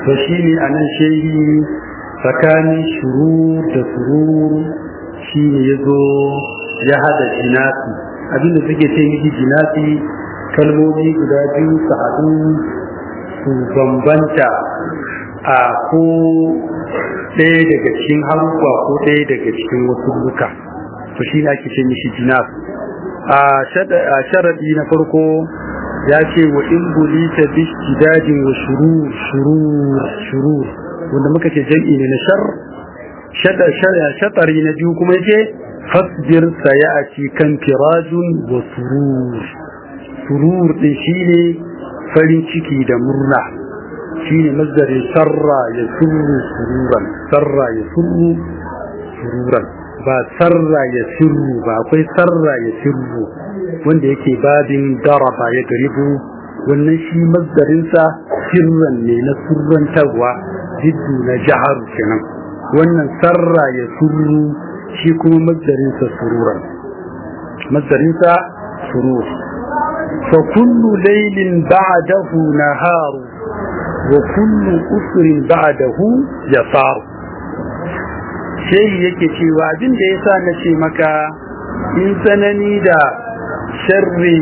to shine anan shehi tsakanin shurur da surur shine yazo ya hada jinasi abinda suke ce miki jinasi kalmomi guda biyu su haɗu su bambanta a ko ɗaya daga cikin harufa ko ɗaya daga cikin wasu duka to shi ne ake ce mishi jinas a sharaɗi na farko ya ce wa in bulita bi dajin wa shurur shurur shurur wanda muka ce jam'i ne na shar shatari na biyu kuma yake fasbir sayati kan firajun wa surur surur din shine farin ciki da murna shine mazdarin sarra ya surru sururan sarra ya surru sururan ba sarra ya sirru ba akwai sarra ya sirru wanda yake babin daraba ya garibu wannan shi mazdarinsa sirran ne na surrantarwa jiddu na jihar kenan wannan sarra ya surru shi kuma mazdarinsa sururan mazdarinsa surur fa kullu laylin ba'dahu naharu wa kullu usrin ba'dahu yasar shehi yake cewa abin da yasa na ce maka in tsanani da sharri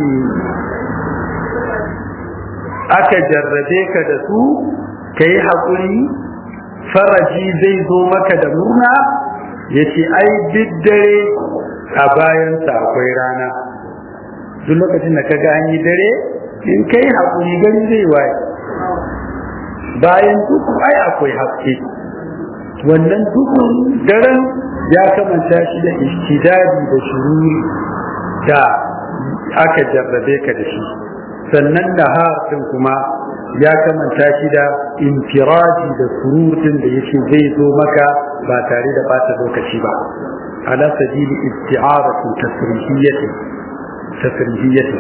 aka jarrabe ka da su kai haƙuri faraji zai zo maka da murna ya ce ai dare a bayansa akwai rana duk lokacin da ka ga an yi dare in kai haƙuri gani zai waye bayan duku ai akwai haske wannan dukun daren ya kamanta shi da ishtidadi da shururi da aka jarrabe ka da shi sannan nahar din kuma ya kamanta shi da infiraji da surutun da yake zai zo maka ba tare da bata lokaci ba ala sabili isti'aratu tasrihiyyati tasrihiyyati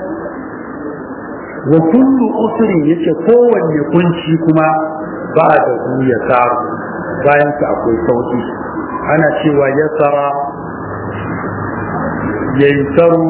wa kullu usrin yace kowanne kunci kuma ba da hu ya saru bayan sa akwai sauki ana cewa yasara yaisaru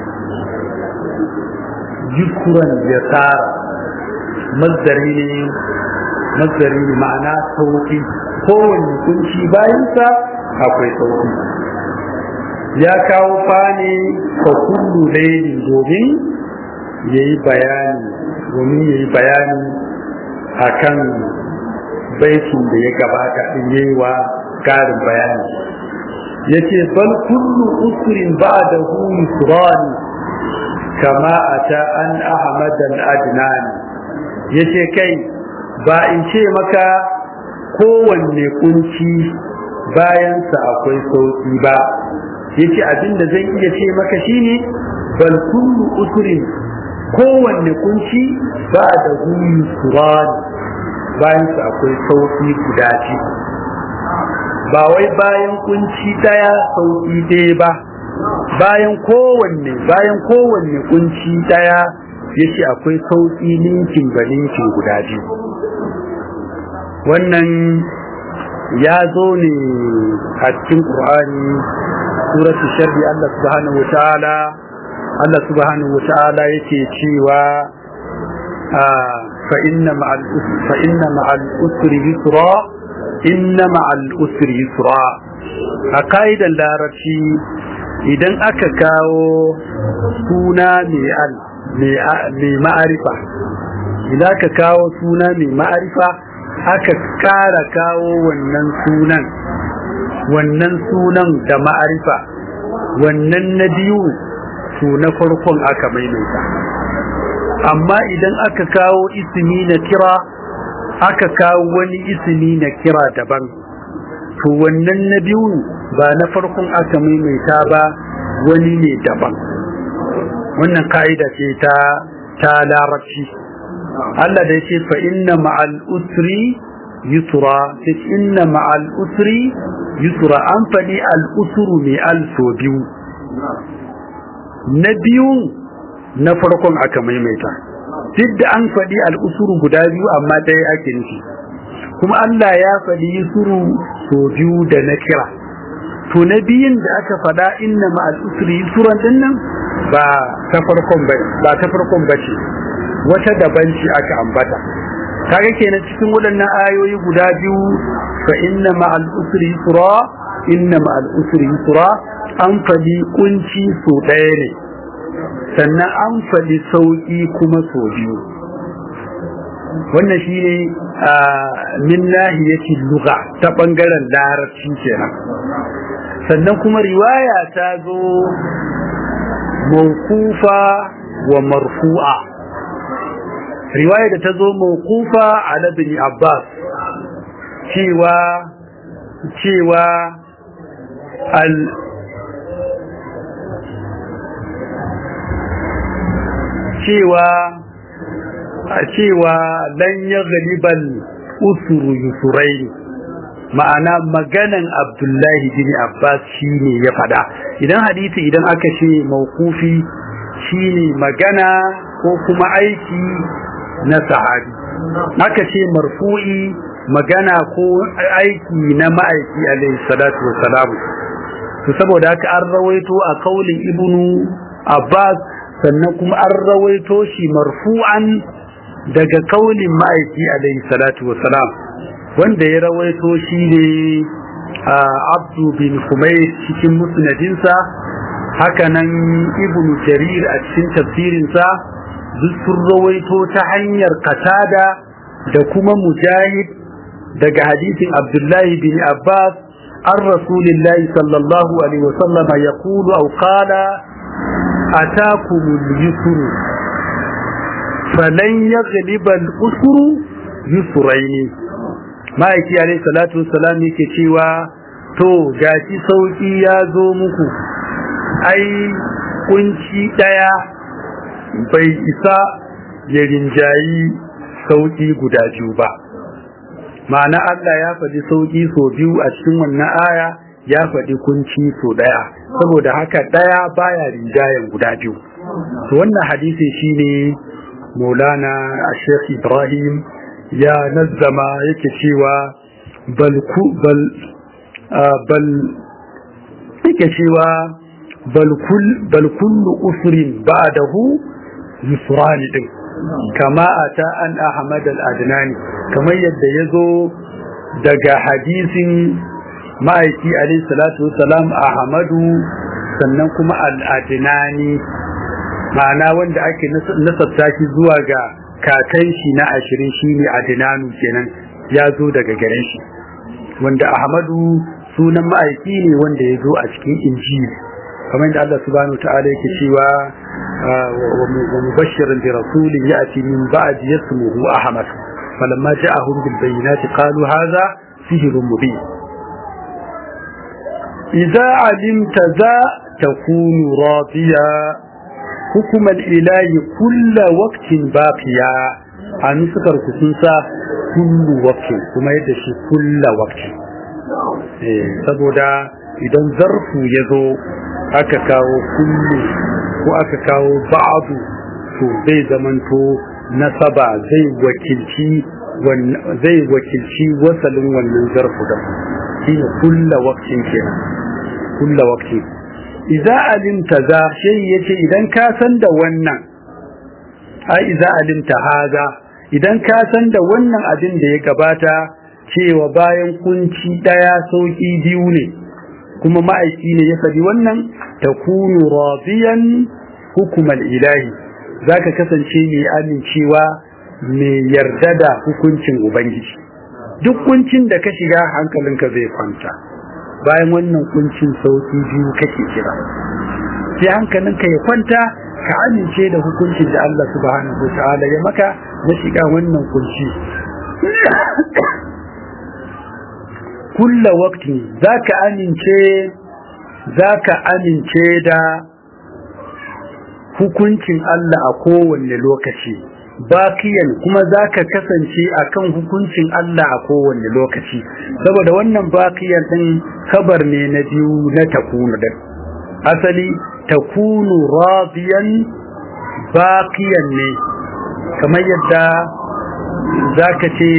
yusran yasara mazdari ne mazdari ne ma'ana sauki kowanne kunci bayansa akwai sauki ya kawo fani ka kullu lailin domin ya yi bayani domin ya yi bayani a kan baitin da ya gabata ɗin ya yi wa ƙarin bayani ya ce bal kullu usrin ba da hu yusrani kama a ta an ahmadan adnani ya ce kai ba in ce maka kowanne kunci bayansa akwai sauki ba ya ce abinda zan iya ce maka shine bal kullu usrin kowanne kunci ba da huyu suran bayansa akwai sauki guda ce ba wai bayan kunci daya sauki ɗaya ba bayan kowanne bayan kowanne kunci daya yace akwai sauki ninkin ba ninkin guda biyu wannan ya zo ne a cikin Qur'ani suratul sharri Allah subhanahu wataala Allah subhanahu wataala yake cewa fa inna ma'al fa inna ma'al usri yusra inna ma'al usri yusra a kaidan larabci idan aka kawo suna mai al mai ma'arifa idan aka kawo suna mai ma'arifa aka kara kawo wannan sunan wannan sunan da ma'arifa wannan na biyu su na farkon aka maimaita amma idan aka kawo ismi na kira aka kawo wani ismi na kira daban to wannan na biyu ba na farkon aka maimaita ba wani ne daban wannan ka'ida ce ta ta larabci Allah da yake fa inna ma'al usri yusra inna ma'al usri yusra an faɗi al usru mai al so biyu na biyu na farkon aka maimaita duk da an faɗi al usru guda biyu amma ɗaya ake nufi kuma Allah ya faɗi yusru so biyu da na kira to na biyun da aka faɗa inna ma'al usri yusran dinnan ba ta farkon ba ba ta farkon bace wata daban ce aka ambata kaga kenan cikin waɗannan ayoyi guda biyu fa inna ma'al usri yusra inna ma'al usri yusra an faɗi kunci so ɗaya ne sannan an faɗi sauƙi kuma so biyu wannan shi ne min nahiyati lugha ta ɓangaren larabci kenan sannan kuma riwaya ta zo mawkufa wa marfu'a riwaya da ta zo mawkufa ala bin abbas cewa cewa al cewa a cewa lan ya galiban usuru yusurai ma'ana maganan abdullahi bin abbas shine ya fada idan hadisi idan aka ce mawkufi shine magana ko kuma aiki na sahabi aka ce marfu'i magana ko aiki na ma'aiki alaihi salatu wassalam to saboda haka an rawaito a kaulin ibnu abbas sannan kuma an rawaito shi marfu'an daga kaulin ma'aiki alaihi salatu wassalam wanda ya rawaito shi ne abdu bin humayr cikin musnadinsa hakanan ibnu jarir a cikin tafsirinsa duk sun rawaito ta hanyar katada da kuma mujahid daga hadisin abdullahi bin abbas an rasulillahi sallallahu alaihi wasallama ya kulu au kala atakumul yusru falan yaghliba al-usru yusraini ma'aiki alaihi salatu wassalam yake cewa to gashi sauki ya zo muku ai kunci daya bai isa ya rinjayi sauki guda biyu ba ma'ana Allah ya faɗi sauki so biyu a cikin wannan aya ya faɗi kunci so daya saboda haka daya baya rinjayen guda biyu to wannan hadisi shine maulana a sheikh ibrahim ya nazzama yake cewa bal bal bal yake cewa bal kull bal kullu usrin ba'dahu yusran din kama ata an ahmad al-adnani kamar yadda yazo daga hadisin ma'aiki alayhi salatu wassalam ahmadu sannan kuma al-adnani ma'ana wanda ake nasabta shi zuwa ga kakan shi na ashirin shi ne adinanu kenan ya zo daga gare shi wanda ahmadu sunan ma'aiki ne wanda ya zo a cikin injili kamar da Allah subhanahu wa ta'ala yake cewa wa mubashirin bi rasulin ya'ti min ba'di yasmuhu ahmad falamma ja'ahum bil bayyinati qalu hadha sihrun mubin idza alimta za takunu radiya hukumar ilahi kulla waktin baqiya a nusukar ku sun sa kullu waktin kuma yadda shi kulla waktin saboda idan zarfu ya zo aka kawo kullu ko aka kawo ba'adu to zai zamanto nasaba zai wakilci zai wakilci wasalin wannan zarfu da shine kulla waktin kenan kulla waktin iza alimta za shi yace idan ka san da wannan ai iza alimta haza idan ka san da wannan abin da ya gabata cewa bayan kunci daya sauki biyu ne kuma ma'aiki ne ya faɗi wannan takunu radiyan hukumal ilahi zaka kasance mai amincewa mai yarda da hukuncin ubangiji duk kuncin da ka shiga hankalinka zai kwanta bayan wannan kuncin sauki biyu kake kira sai hankalinka ya kwanta ka amince da hukuncin da Allah subhanahu wa ta'ala ya maka na shiga wannan kunci kulla waqti zaka amince zaka amince da hukuncin Allah a kowanne lokaci bakiyan kuma zaka kasance akan hukuncin Allah a kowanne lokaci saboda wannan bakiyan din kabar ne na biyu na takunu din asali takunu radiyan bakiyan ne kamar yadda zaka ce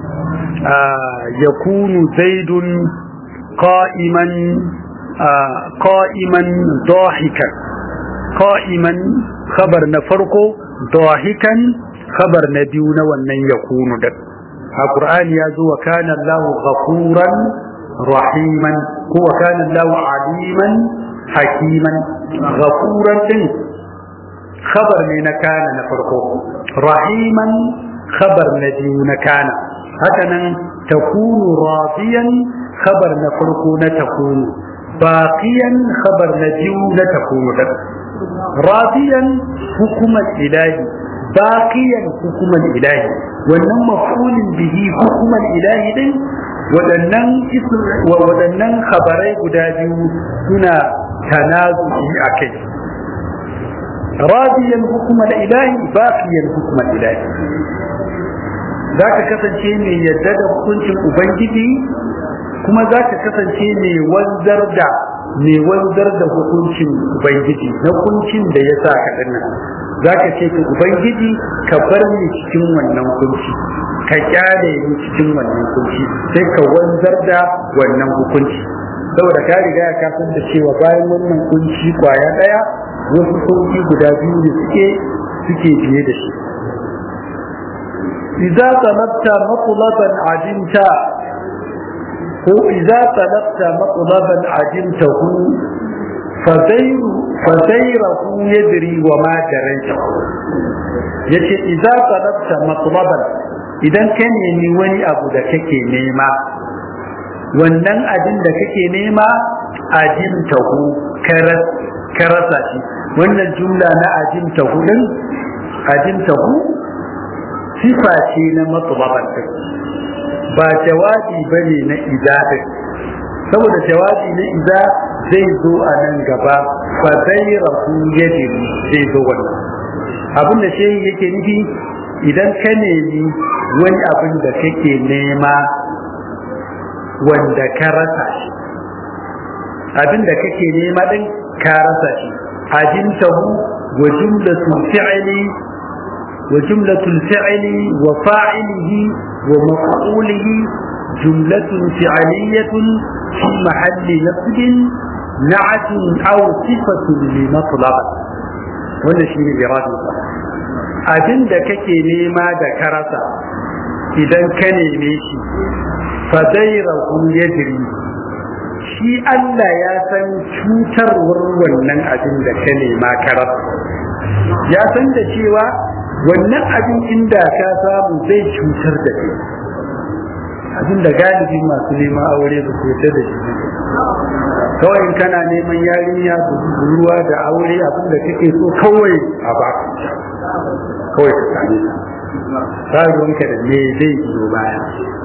yakunu zaidun qa'iman qa'iman dahikan qa'iman khabar na farko dahikan khabar na biyu na wannan yakunu da a qur'ani ya zo wa kana Allahu ghafuran rahiman ko wa kana Allahu aliman hakiman ghafuran din khabar ne na kana na farko rahiman khabar na biyu na kana haka nan takunu radiyan khabar na farko na takunu baqiyan khabar na biyu na takunu da radiyan hukumar ilahi baqiyan hukumar ilahi wannan maf'ulin bihi hukumar ilahi din waɗannan waɗannan khabarai guda biyu suna tanazu'i a kai radiyan hukumar ilahi baqiyan hukumar ilahi za ka kasance mai yadda da hukuncin ubangiji kuma za ka kasance mai wanzar da mai wanzar da hukuncin ubangiji na hukuncin da ya sa ka dinnan za ka ce ka ubangiji ka bar ni cikin wannan hukunci ka kyale ni cikin wannan hukunci sai ka wanzar da wannan hukunci saboda ka riga ka san da cewa bayan wannan kunci kwaya daya wasu sauki guda biyu da suke suke biye da shi إذا طلبت مطلبا عدمت هو إذا طلبت مطلبا عدمته فسير فسيره يدري وما دريته yace idza talabta matlaban idan ka nemi wani abu da kake nema wannan abin da kake nema ajimtahu ka rasa shi wannan jumla na ajimtahu din ajimtahu sifa ce na matlaban ba jawabi bane na idadin saboda jawabi na ida zai zo a nan gaba fa zai rafu yadiri zai zo wannan abin da shehi yake nufi idan ka nemi wani abin da kake nema wanda ka rasa shi abin da kake nema din ka rasa shi ajintahu wa jumlatu fi'li وجملة الفعل وفاعله ومفعوله جملة فعلية في محل نصب نعت أو صفة لمطلب ولا شيء إرادة abin da kake nema da karasa idan ka neme shi fadairahu yadri shi Allah ya san cutarwar wannan abin da ka nema karasa ya san da cewa wannan abin inda ka samu zai cutar da kai abin da galibi masu neman aure ba su yarda da shi kawai in kana neman yarinya ruwa da aure abin da kake so kawai a ba kawai ka same ta ruwanka da me zai biyo baya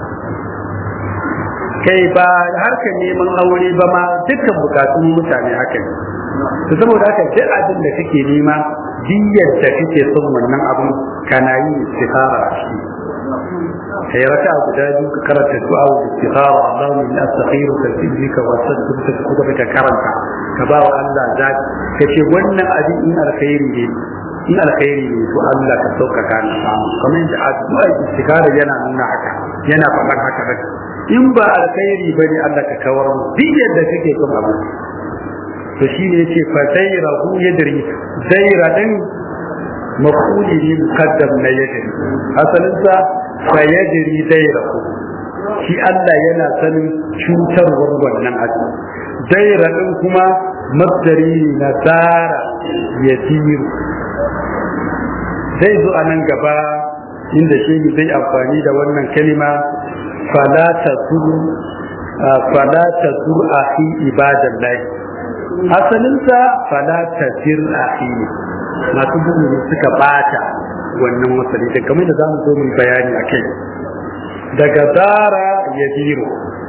kai ba harkar neman aure ba ma dukkan bukatun mutane haka ne to saboda haka duk abin da kake nema diyyar da kake son wannan abin kana yi istikhara a shi kai raka guda biyu ka karanta du'a wa istikhara Allahu min astakhiruka fi dhika wa astaghfiruka ka kuma ka karanta ka ba wa Allah zaki kace wannan abin in alkhairi ne in alkhairi ne to Allah ka sauka ka na samu kamar yadda addu'a istikhara yana nuna haka yana faɗan haka haka in ba alkhairi bane Allah ka kawar mu diyyar da kake son abin to shi ne yace fa sayrahu yadri sayra din mafuli ne muqaddam na yadri asalin sa fa yadri sayrahu shi Allah yana sanin cutarwar wannan abu sayra din kuma masdari na tsara yasiru zai zo a nan gaba inda shi zai amfani da wannan kalima fala tazur fala tazur akhi ibadallahi asalinsa fala tazir akhi masu bugu ne suka bata wannan wasali da kamar da zamu zo mu bayani akai daga dara yadiru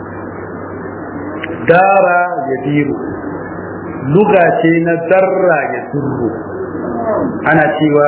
dara yadiru luga ce na darra ya durru ana cewa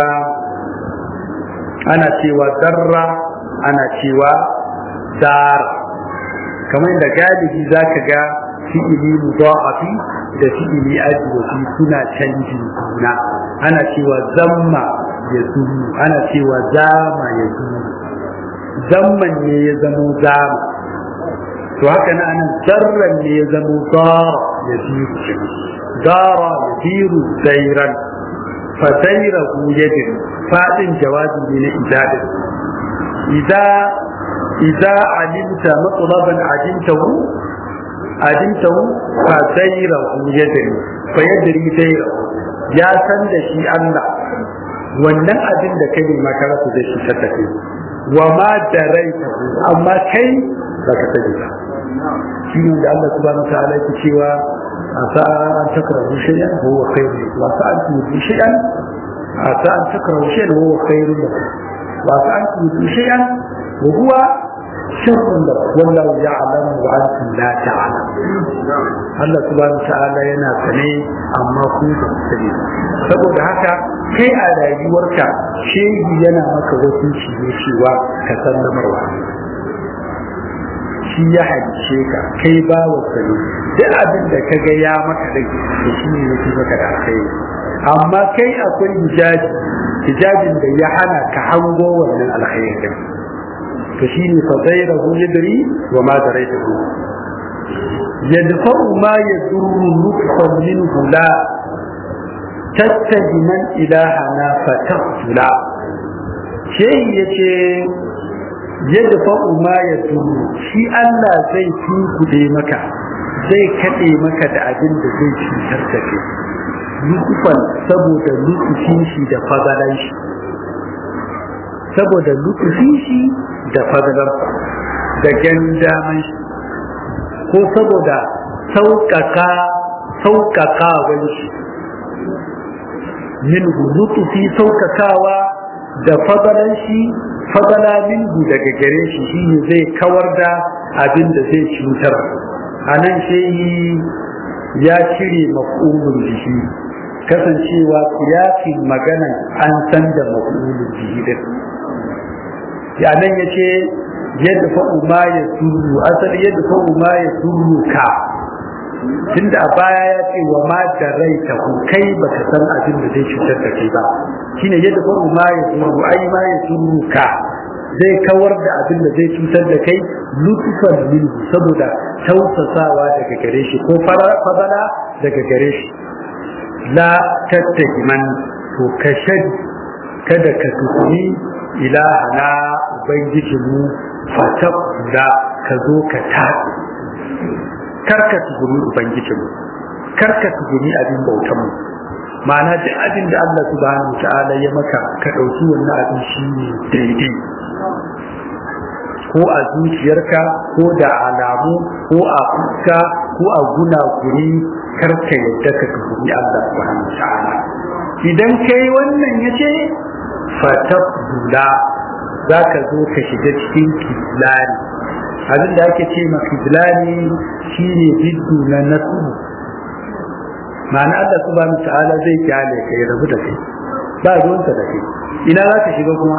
ana cewa darra ana cewa dara kamar da galibi zaka ga fi'ili mudha'afi da fi'ili ajwafi suna canjin juna ana cewa zamma ya zuru ana cewa zama ya zuru zamman ne ya zamo zama to haka na anan zarran ne ya zamo zara ya ziru dara ya ziru zairan fadairahu yadin fadin jawabi ne na idadin idza idza alimta matlaban ajintahu ajintahu fadairahu yadin fa yadri dairahu ya san da shi Allah wannan abin da kai ne maka rasu da shi ta tafi wa ma daraitahu amma kai baka sani ba shi ne da Allah subhanahu wa ta'ala yake cewa asa an takrahu shay'an wa huwa khairun wa asa an tuhibu shay'an asa an takrahu shay'an wa huwa khairun lakum wa asa an tuhibu shay'an wa huwa sharrun lakum wallahu ya'lamu wa antum la ta'lamun Allah subhanahu wa ta'ala yana sane amma ku ba ku sani saboda haka kai a rayuwarka shehi yana maka wasu ne cewa ka san lamarwa shi ya halice ka kai ba wa sani duk abin da ka ga ya maka da da shi ne yake maka da kai amma kai akwai hijabi hijabin da ya hana ka hango wannan alkhairi to shi ne fa zairahu yadri wa ma daraitahu yadfa'u ma yadurru nutfan minhu la tattaji man ilahana fatahula shehi yace yadda fa'u ma ya turu shi Allah zai tunkuɗe maka zai kaɗe maka da abin da zai cutar da kai lukufan saboda lukufin shi da fadalan shi saboda lukufin shi da fadalar da gandaman shi ko saboda sauƙaƙa sauƙaƙawan shi min lutufi sauƙaƙawa da fadalan shi fadala minhu daga gare shi shine zai kawar da abin da zai cutar a nan shehi ya cire maf'ulun bihi kasancewa siyasin magana an san da maf'ulun bihi din ya nan ya ce yadda fa'u ma ya turu asali yadda fa'u ma ya turu ka tunda a baya ya ce wa ma da rai ta kai baka san abin da zai cutar da kai ba shine yadda faru ma ya turu ai ma ya turu ka zai kawar da abin da zai cutar da kai lutufan minhu saboda tausasawa daga gare shi ko fadala daga gare shi la tattahiman to ka shadi kada ka tukuni ilahana ubangijinmu fatab da ka zo ka taɗi karka tugumi ubangijinmu karka tugumi abin bautanmu ma'ana duk abin da Allah subhanahu wa ta'ala ya maka ka ɗauki wannan abin shi ne daidai ko a zuciyarka ko da alamu ko a fuska ko a gunaguni karka yadda ka tugumi Allah subhanahu wa ta'ala idan kai wannan ya ce fatabdula za ka zo ka shiga cikin kislani abin da ake ce ma kislani shine biddu na nasu ma'ana Allah subhanahu ta'ala zai kyale ka ya rabu da kai ba ruwansa da kai ina za ka shiga kuma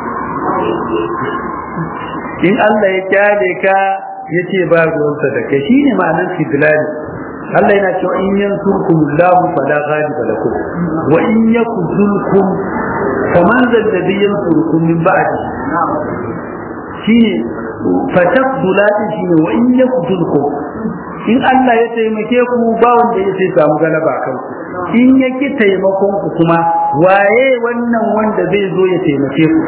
in Allah ya kyale ka ya ce ba ruwansa da kai shine ma'anar kislani Allah yana cewa in yansurkum Allahu fala ghaliba lakum wa in yakuzulkum faman zalladhi yansurukum min ba'di shine fatafdula din shine wa in yakuzulkum in Allah ya taimake ku ba wanda ya sai samu galaba kan ku in yake taimakon ku kuma waye wannan wanda zai zo ya taimake ku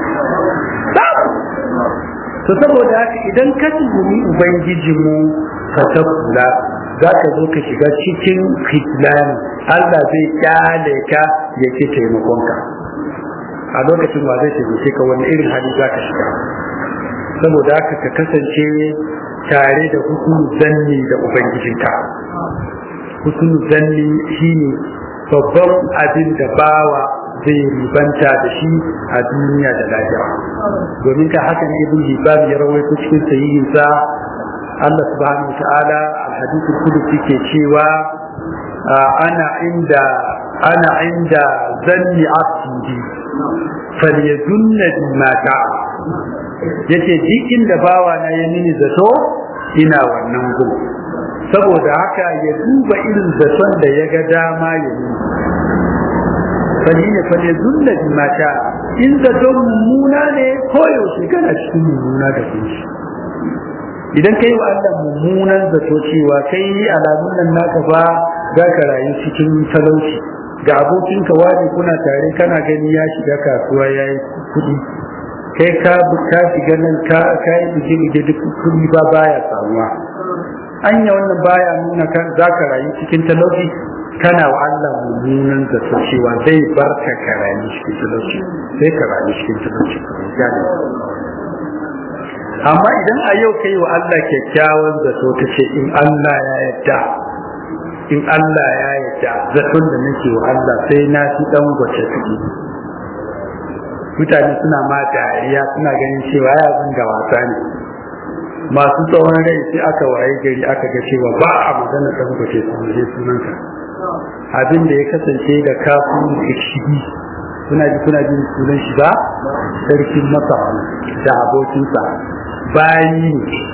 to saboda haka idan ka tuhumi ubangijinmu fatafdula za ka zo ka shiga cikin fitlani Allah zai kyale ka ya ke taimakonka a lokacin wa zai taimake ka wani irin hali za ka shiga saboda haka ka kasance tare da hukun zanni da ubangijinka hukun zanni shine babban abin da bawa zai ribanta da shi a duniya da lahira domin ka haka ne ibn hibban ya rawaito cikin sahihinsa Allah subhanahu wa ta'ala الحديث القدسي ke cewa ana inda ana inda zanni abdi falyadunna bima ta'a yace duk inda bawa na ya mini zato ina wannan gun saboda haka ya duba irin zaton da ya ga dama ya yi falyine falyadunna bima ta'a in zaton mummuna ne koyaushe kana cikin mummuna da kunshi idan kai wa Allah mummunan zato cewa kai alamun nan naka fa za ka rayu cikin talauci ga abokinka wani kuna tare kana gani ya shiga kasuwa ya yi kuɗi kai ka ka shiga nan ka ka yi bige bige duk kuɗi ba baya samuwa anya wannan baya nuna kan zaka rayu cikin talauci kana wa Allah mummunan zato cewa zai bar ka ka rayu cikin talauci sai ka rayu cikin talauci amma idan a yau kai wa Allah kyakkyawan zato ta ce in Allah ya yarda in Allah ya yarda zaton da nake wa Allah sai na fi dan gwace kuɗi mutane suna ma dariya suna ganin cewa ya abin da wasa ne masu tsawon rai sai aka waye gari aka ga cewa ba a magana dan gwace su ne sunanka abin da ya kasance da kafin ikshidi kuna ji kuna jin sunan shi ba sarkin masa da abokinsa bayi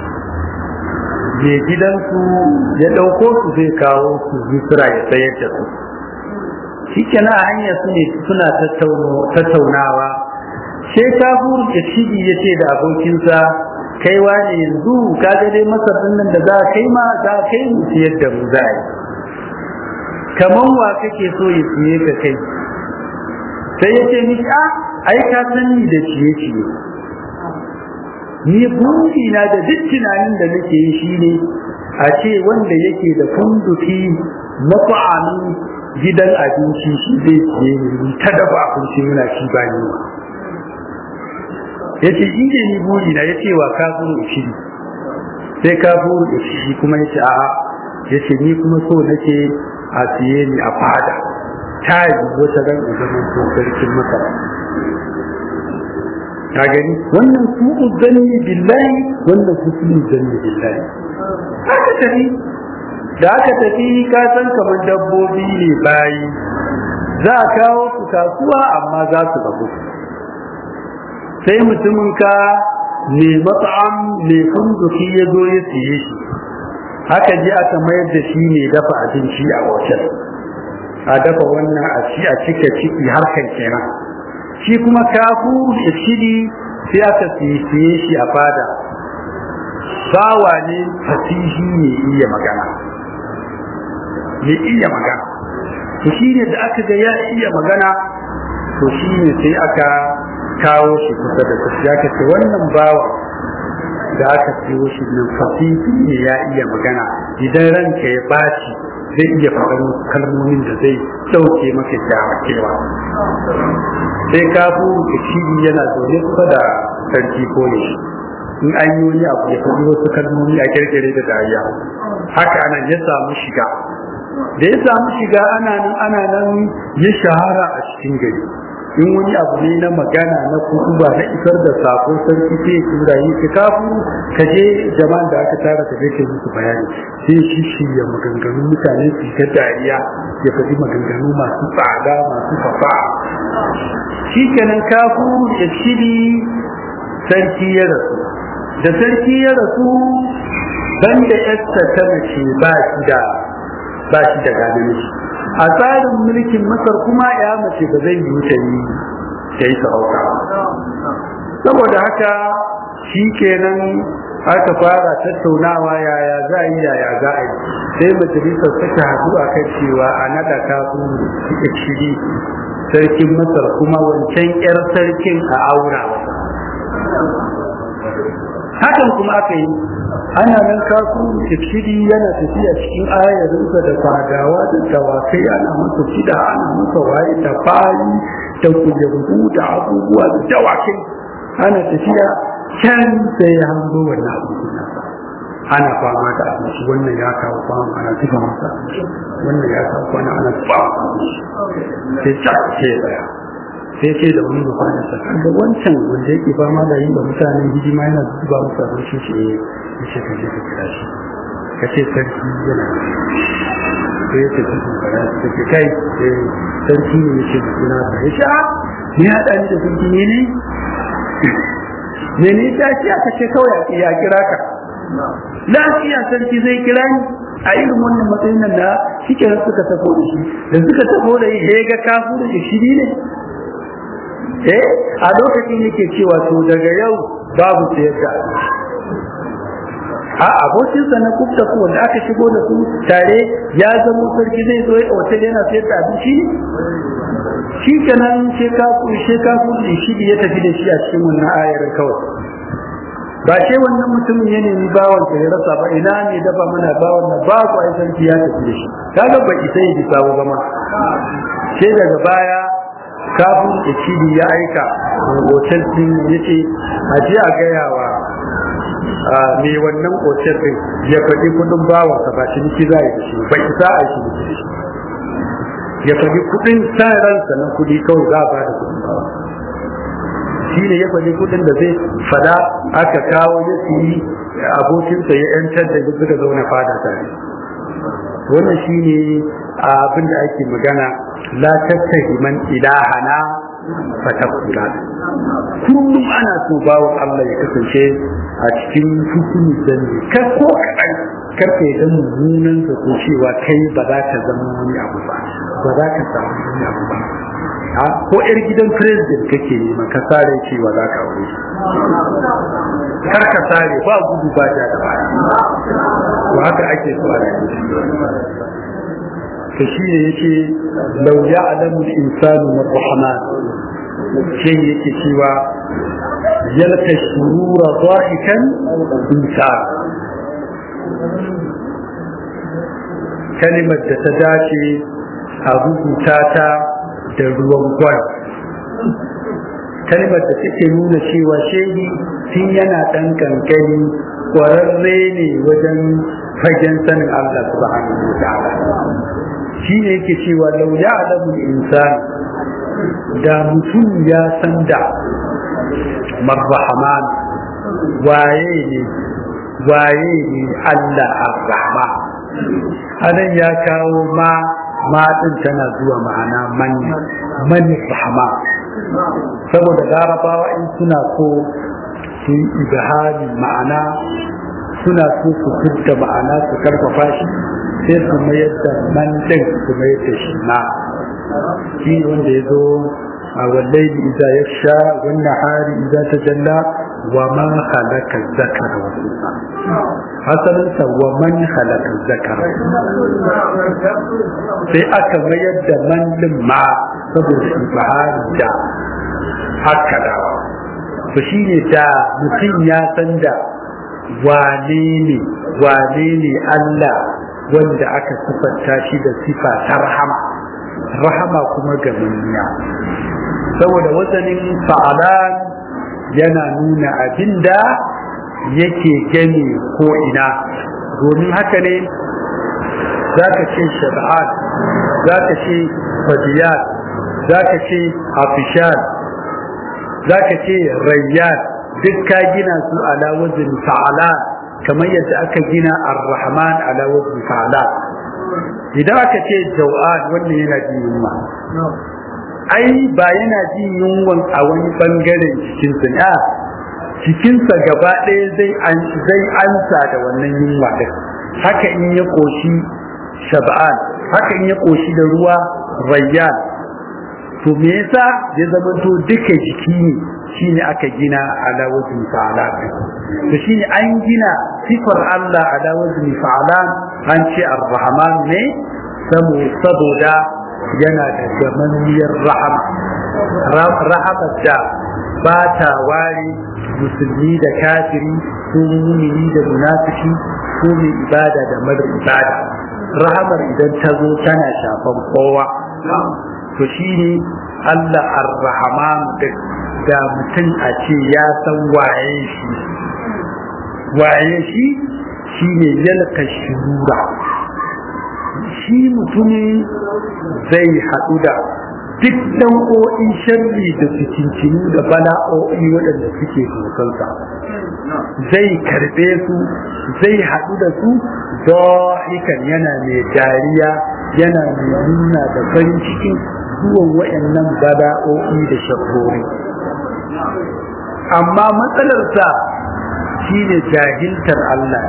ne gidansu ya ɗauko su zai kawo su misira ya sayar da su shi kenan a hanyar su ne suna tattaunawa sai kafur da shigi ya ce da abokinsa kai wane yanzu ka ga dai masar nan da za kai ma za kai mu siyar da mu za yi kaman wa kake so ya siye ka kai sai ya ce mishi a ai ka sani da ciye ciye ni buri na da duk tunanin da nake yi shine a ce wanda yake da funduki mafa'anin gidan abinci shi zai ciye ni ta dafa abinci muna ci ba ni yace in ne ni buri na yace wa kafuru ushiri sai kafuru ushiri kuma yace a'a yace ni kuma so nake a siye ni a fada ta yi wata ran da zaman ko sarkin masara ka gani wannan su zanni billahi wannan su su zanni billahi aka tafi da aka tafi ka san kamar dabbobi ne bayi za a kawo su kasuwa amma za su rabu sai mutumin ka ne mat'am ne funduki ya zo ya siye shi haka je aka mayar da shi ne dafa abinci a hotel a dafa wannan a ci a cika ciki harkar kenan shi kuma kafu da shiri sai aka siye shi a fada bawa ne fasihi ne iya magana ne iya magana to shi ne da aka ga ya iya magana to shi ne sai aka kawo shi kusa da kusa ya ce wannan bawa da aka siyo shi nan fasihi ne ya iya magana idan ranka ya baci zai iya faɗin kalmomin da zai ɗauke maka kyawakewa sai kafu da cibi yana zaune kusa da sarki ko ne in an yi wani abu ya faɗi wasu kalmomi a kirkire da dariya haka ana ya samu shiga da ya samu shiga ana nan ana nan ya shahara a cikin gari in wani abu ne na magana na kutuba na isar da sako sarki sai ya tura yi ka kafu ka je jama'an da aka tara ka kai musu bayani sai shi shirya maganganun mutane su ta dariya ya faɗi maganganu masu tsada masu fafa shi kenan kafu da shiri sarki ya rasu da sarki ya rasu banda yarsa ta mace ba shi da ba shi da gane a tsarin mulkin masar kuma ya mace ba zai yi ta yi ta yi sarauta saboda haka shi kenan aka fara tattaunawa yaya za a yi yaya za a yi sai majalisar suka haɗu a kan cewa a naɗa kafin suka shiri sarkin masar kuma wancan 'yar sarkin a aura hakan kuma aka yi ana nan kasu tafsiri yana tafiya cikin ayarinsa da fadawa da dawakai ana masa fida ana masa waye da bayi da kujeru da abubuwa da dawakai ana tafiya can sai ya hango wannan abubuwa ana fama da abinci wannan ya kawo fama ana tufa masa wannan ya kawo kwana ana tufa sai ta ce tsaya sai ce da wani bakwai sa da wancan wanda yake fama da yin da mutanen hidima yana zuba musu abinci ce ya ce ka je ka kira shi ka ce sarki yana sai ya ce sarki fara da ke kai sarki ne ya ce da suna ta ya ce a ni haɗa ni da sarki ne ne ne ne ta ce aka ce kawai ya kira ka lafiya sarki zai kira ni a irin wannan matsayin nan da shike suka tafo da shi da suka tafo da shi ya ga kafu da shi ne eh a lokacin yake cewa to daga yau babu sayar da a abokinsa na kubta ko wanda aka shigo da su tare ya zama sarki zai zo ya hotel yana sayar da abinci shi kenan sai ka sai ka kudi shi ya tafi da shi a cikin wannan ayar kawai ba sai wannan mutumin ya nemi bawan ya rasa ba ina ne dafa mana bawan na ba ku ai sarki ya tafi da shi kaga ba isa ya bisa ba ma sai daga baya kafin da cibi ya aika hotel din yace a je a gaya wa mai wannan hotel din ya faɗi kudin bawan sa ba shi za ya da shi ba isa a shi da shi ya faɗi kudin sa ransa na kudi kawai za a ba da kudin bawan shi ne ya faɗi kudin da zai fada aka kawo ya siyi abokinsa ya yantar da ya suka zauna fada tare wannan shi ne abin da ake magana la tattahi man ilahana fatakula kullum ana so bawo Allah ya kasance a cikin hukumi zanne kar ko kaɗan kar ka yi mummunan ka ko cewa kai ba za ka zama wani abu ba ba za ka samu wani abu ba ko yar gidan president kake neman ka sare cewa za ka aure kar ka sare ba gudu ba ja da baya to haka ake so a to shi ne yake law ya'lamu al-insanu min rahman sai yake cewa yalka shurura dhahikan insan kalimar da ta dace a rubuta ta da ruwan gwal kalmar da take nuna cewa shehi tun yana ɗan kankani ƙwararre ne wajen fagen sanin Allah subhanahu wa ta'ala shi ne yake cewa lau ya alamun insan da mutum ya san da marhaman waye ne waye ne Allah ar-rahma anan ya kawo ma ma din tana zuwa ma'ana man man rahma saboda larabawa in suna so su yi ibhami ma'ana suna so su fidda ma'ana su karfafa shi sai su mayar da man din su mayar da shi ma shi wanda ya zo a wallahi idza yaksha wan nahari idza tajalla wa ma khalaqa zakara wa unsa asalin sa wa man khalaqa zakara sai aka mayar da man din ma saboda ibhari da haka dawa to shine da mutum ya san da wane ne wane ne Allah wanda aka sifanta shi da sifa ta rahama rahama kuma ga manniya saboda wazanin fa'alan yana nuna abinda yake gani ko ina domin haka ne za ka ce shab'an za ka ce fadiyat za ka ce afishan za ka ce rayyan duk ka gina su ala wazin fa'alan kamar yadda aka gina ar-rahman ala wazin fa'alan idan aka ce jau'an wannan yana jin yunwa ai ba yana jin yunwan a wani bangaren cikinsa ne a cikinsa gaba ɗaya zai zai ansa da wannan yunwa ɗin haka in ya koshi shab'an haka in ya koshi da ruwa rayyan to me yasa ya zama to duka jiki ne shine aka gina ala wajhi fa'ala to shine an gina sifar Allah ala wajhi fa'ala an ce ar-rahman ne saboda yana da gamanniyar rahama rahama da ba ta ware musulmi da kafiri ko mumini da munafiki ko mai ibada da mara ibada rahamar idan ta zo tana shafan kowa to shine Allah ar-rahman da mutum a ce ya san waye shi waye shi shine yalka shurura shi mutumin zai haɗu da duk nau'o'in sharri da cikincinu da bala'o'i waɗanda suke dokansa zai karɓe su zai haɗu da su zahikan yana mai dariya yana mai nuna da farin cikin zuwan waɗannan bala'o'i da shakori amma matsalarsa shine jahiltar Allah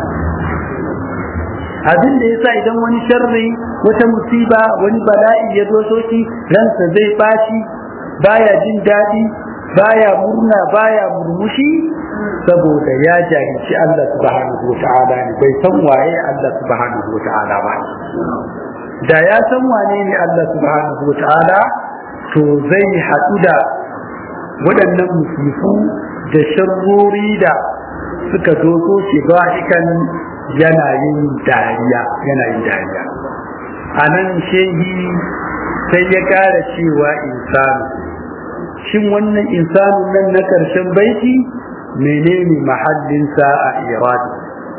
abin da yasa idan wani sharri wata musiba wani bala'i ya zo soki ransa zai bashi baya jin daɗi baya murna baya murmushi saboda ya jahilci Allah subhanahu wa ta'ala ne bai san waye Allah subhanahu wa ta'ala ba da ya san wane ne Allah subhanahu wa ta'ala to zai haɗu da waɗannan musifu da sharrori da suka doso shi ba kan yana yin dariya yana yin dariya a nan shehi sai ya ƙara cewa insanu shin wannan insanun nan na ƙarshen baiti menene mahallinsa a iradi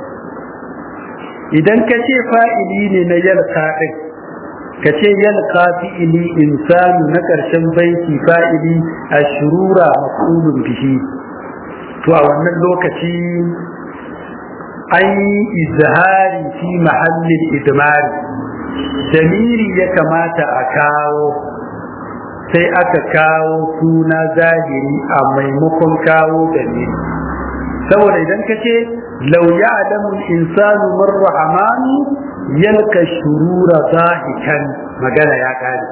idan ka ce fa'ili ne na yalka ɗin ka ce yalka fi'ili insanu na ƙarshen baiti fa'ili a shurura maƙulun bihi to a wannan lokaci an yi izhari fi mahallin idmari damiri ya kamata a kawo sai aka kawo suna zahiri a maimakon kawo damiri saboda idan ka ce lau ya'lamu al-insanu man rahmanu yalka shurura zahikan magana ya kare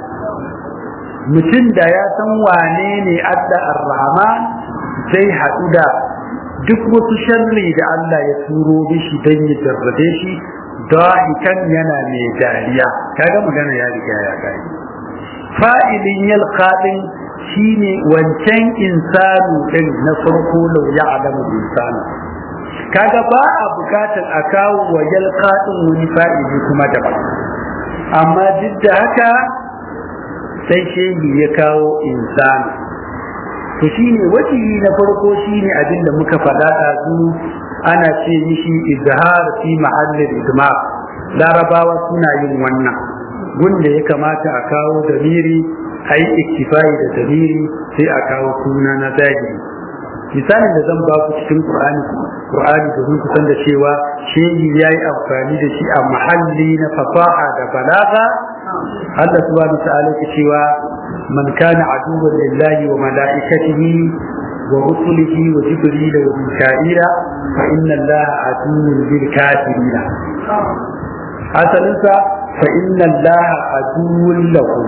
mutum da ya san wane ne Allah ar-rahman zai haɗu da duk wasu sharri da Allah ya turo bishi don ya jarrabe shi dahikan yana mai dariya kaga magana ya riga ya kare fa'ilin yalqadin shine wancan insanu din na farko lau ya'lamu insanu kaga ba a bukatar a kawo wa yalqadin wani fa'ili kuma daban amma duk da haka sai shehi ya kawo insanu to shine wajihi na farko shine abin da muka faɗa ɗazu ana ce mishi izhar fi mahallin idmar larabawa suna yin wannan gunda ya kamata a kawo damiri a yi iktifai da damiri sai a kawo suna na zahiri misalin da zan ba ku cikin qur'ani qur'ani domin ku san da cewa shehi ya yi amfani da shi a mahalli na fasaha da balaga Allah subhanahu wa ta'ala ke cewa man kana aduwwan lillahi wa malaikatihi wa rusulihi wa jibril wa mika'ila fa inna allaha aduwwun lil kafirin asalinsa fa inna allaha aduwwun lahum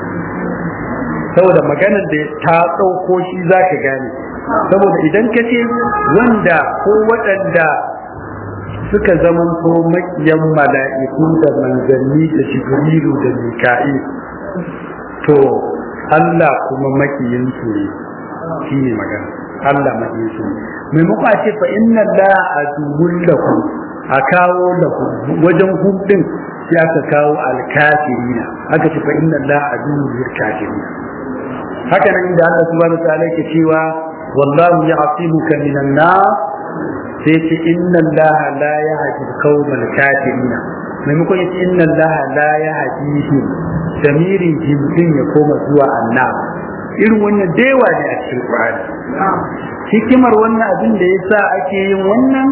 saboda maganar da ta ɗauko shi za ka gane saboda idan ka ce wanda ko waɗanda suka zama ko makiyan mala'iku da manzanni da jibrilu da mika'i to Allah kuma makiyinsu ne shi ne magana Allah makiyinsu ne maimako a ce fa inna la aduwwun lakum a kawo lakum wajen hudin sai aka kawo alkafirina aka ce fa inna la aduwwun lil kafirina haka nan inda Allah subhanahu wa ta'ala yake cewa wallahu ya'timuka minan nas sai ce inna Allah la yahdi al-qawmal kafirin maimakon yace inna Allah la yahdihim damirin jimdin ya koma zuwa annab irin wannan dewa ne a cikin Qur'ani hikimar wannan abin da yasa ake yin wannan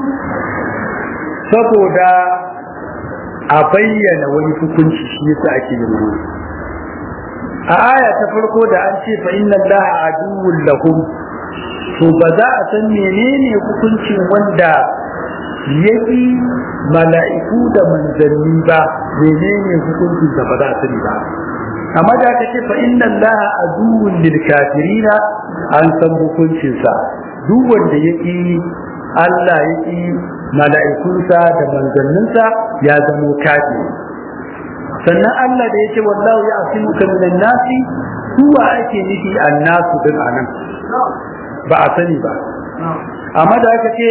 saboda a bayyana wani hukunci shi yasa ake yin wannan a aya ta farko da an ce fa inna allaha aduwwun lahum to ba za a san menene hukuncin wanda yaki mala'iku da manzanni ba menene hukuncin da ba za a sani ba amma da aka ce fa inna allaha aduwwun lil kafirina an san hukuncin sa duk wanda yaki Allah yaki mala'ikunsa da manzanninsa ya zamo kafiri sannan Allah da yake wallahu ya asimuka minan nasi huwa ake nufi annasu din anan ba a sani ba amma da aka ce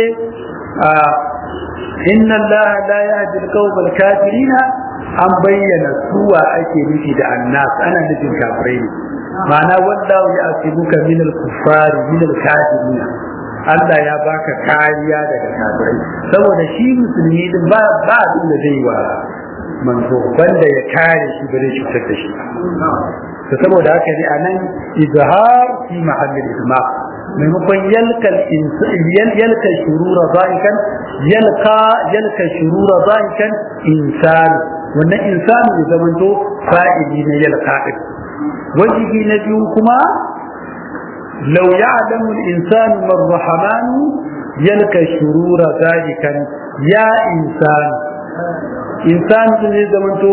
inna Allah la yahdi al-qawm al-kafirin an bayyana suwa ake nufi da annas ana nufin kafirai ne ma'ana wallahu ya asimuka min al-kuffari min al-kafirin Allah ya baka kariya daga kafirai saboda shi musulmi din ba ba abin da zai wa manzo wanda ya kare shi ba zai cutar da shi to saboda haka ne anan izhar fi mahallin isma maimakon yalka yalka shurura zaikan yalka yalka shurura zaikan insan wannan insanu ya zamanto fa'ili na yalka din wajibi na biyu kuma لو يعلم الإنسان ما الرحمن يلقى شرور ذلك يا إنسان إنسان زي زمنتو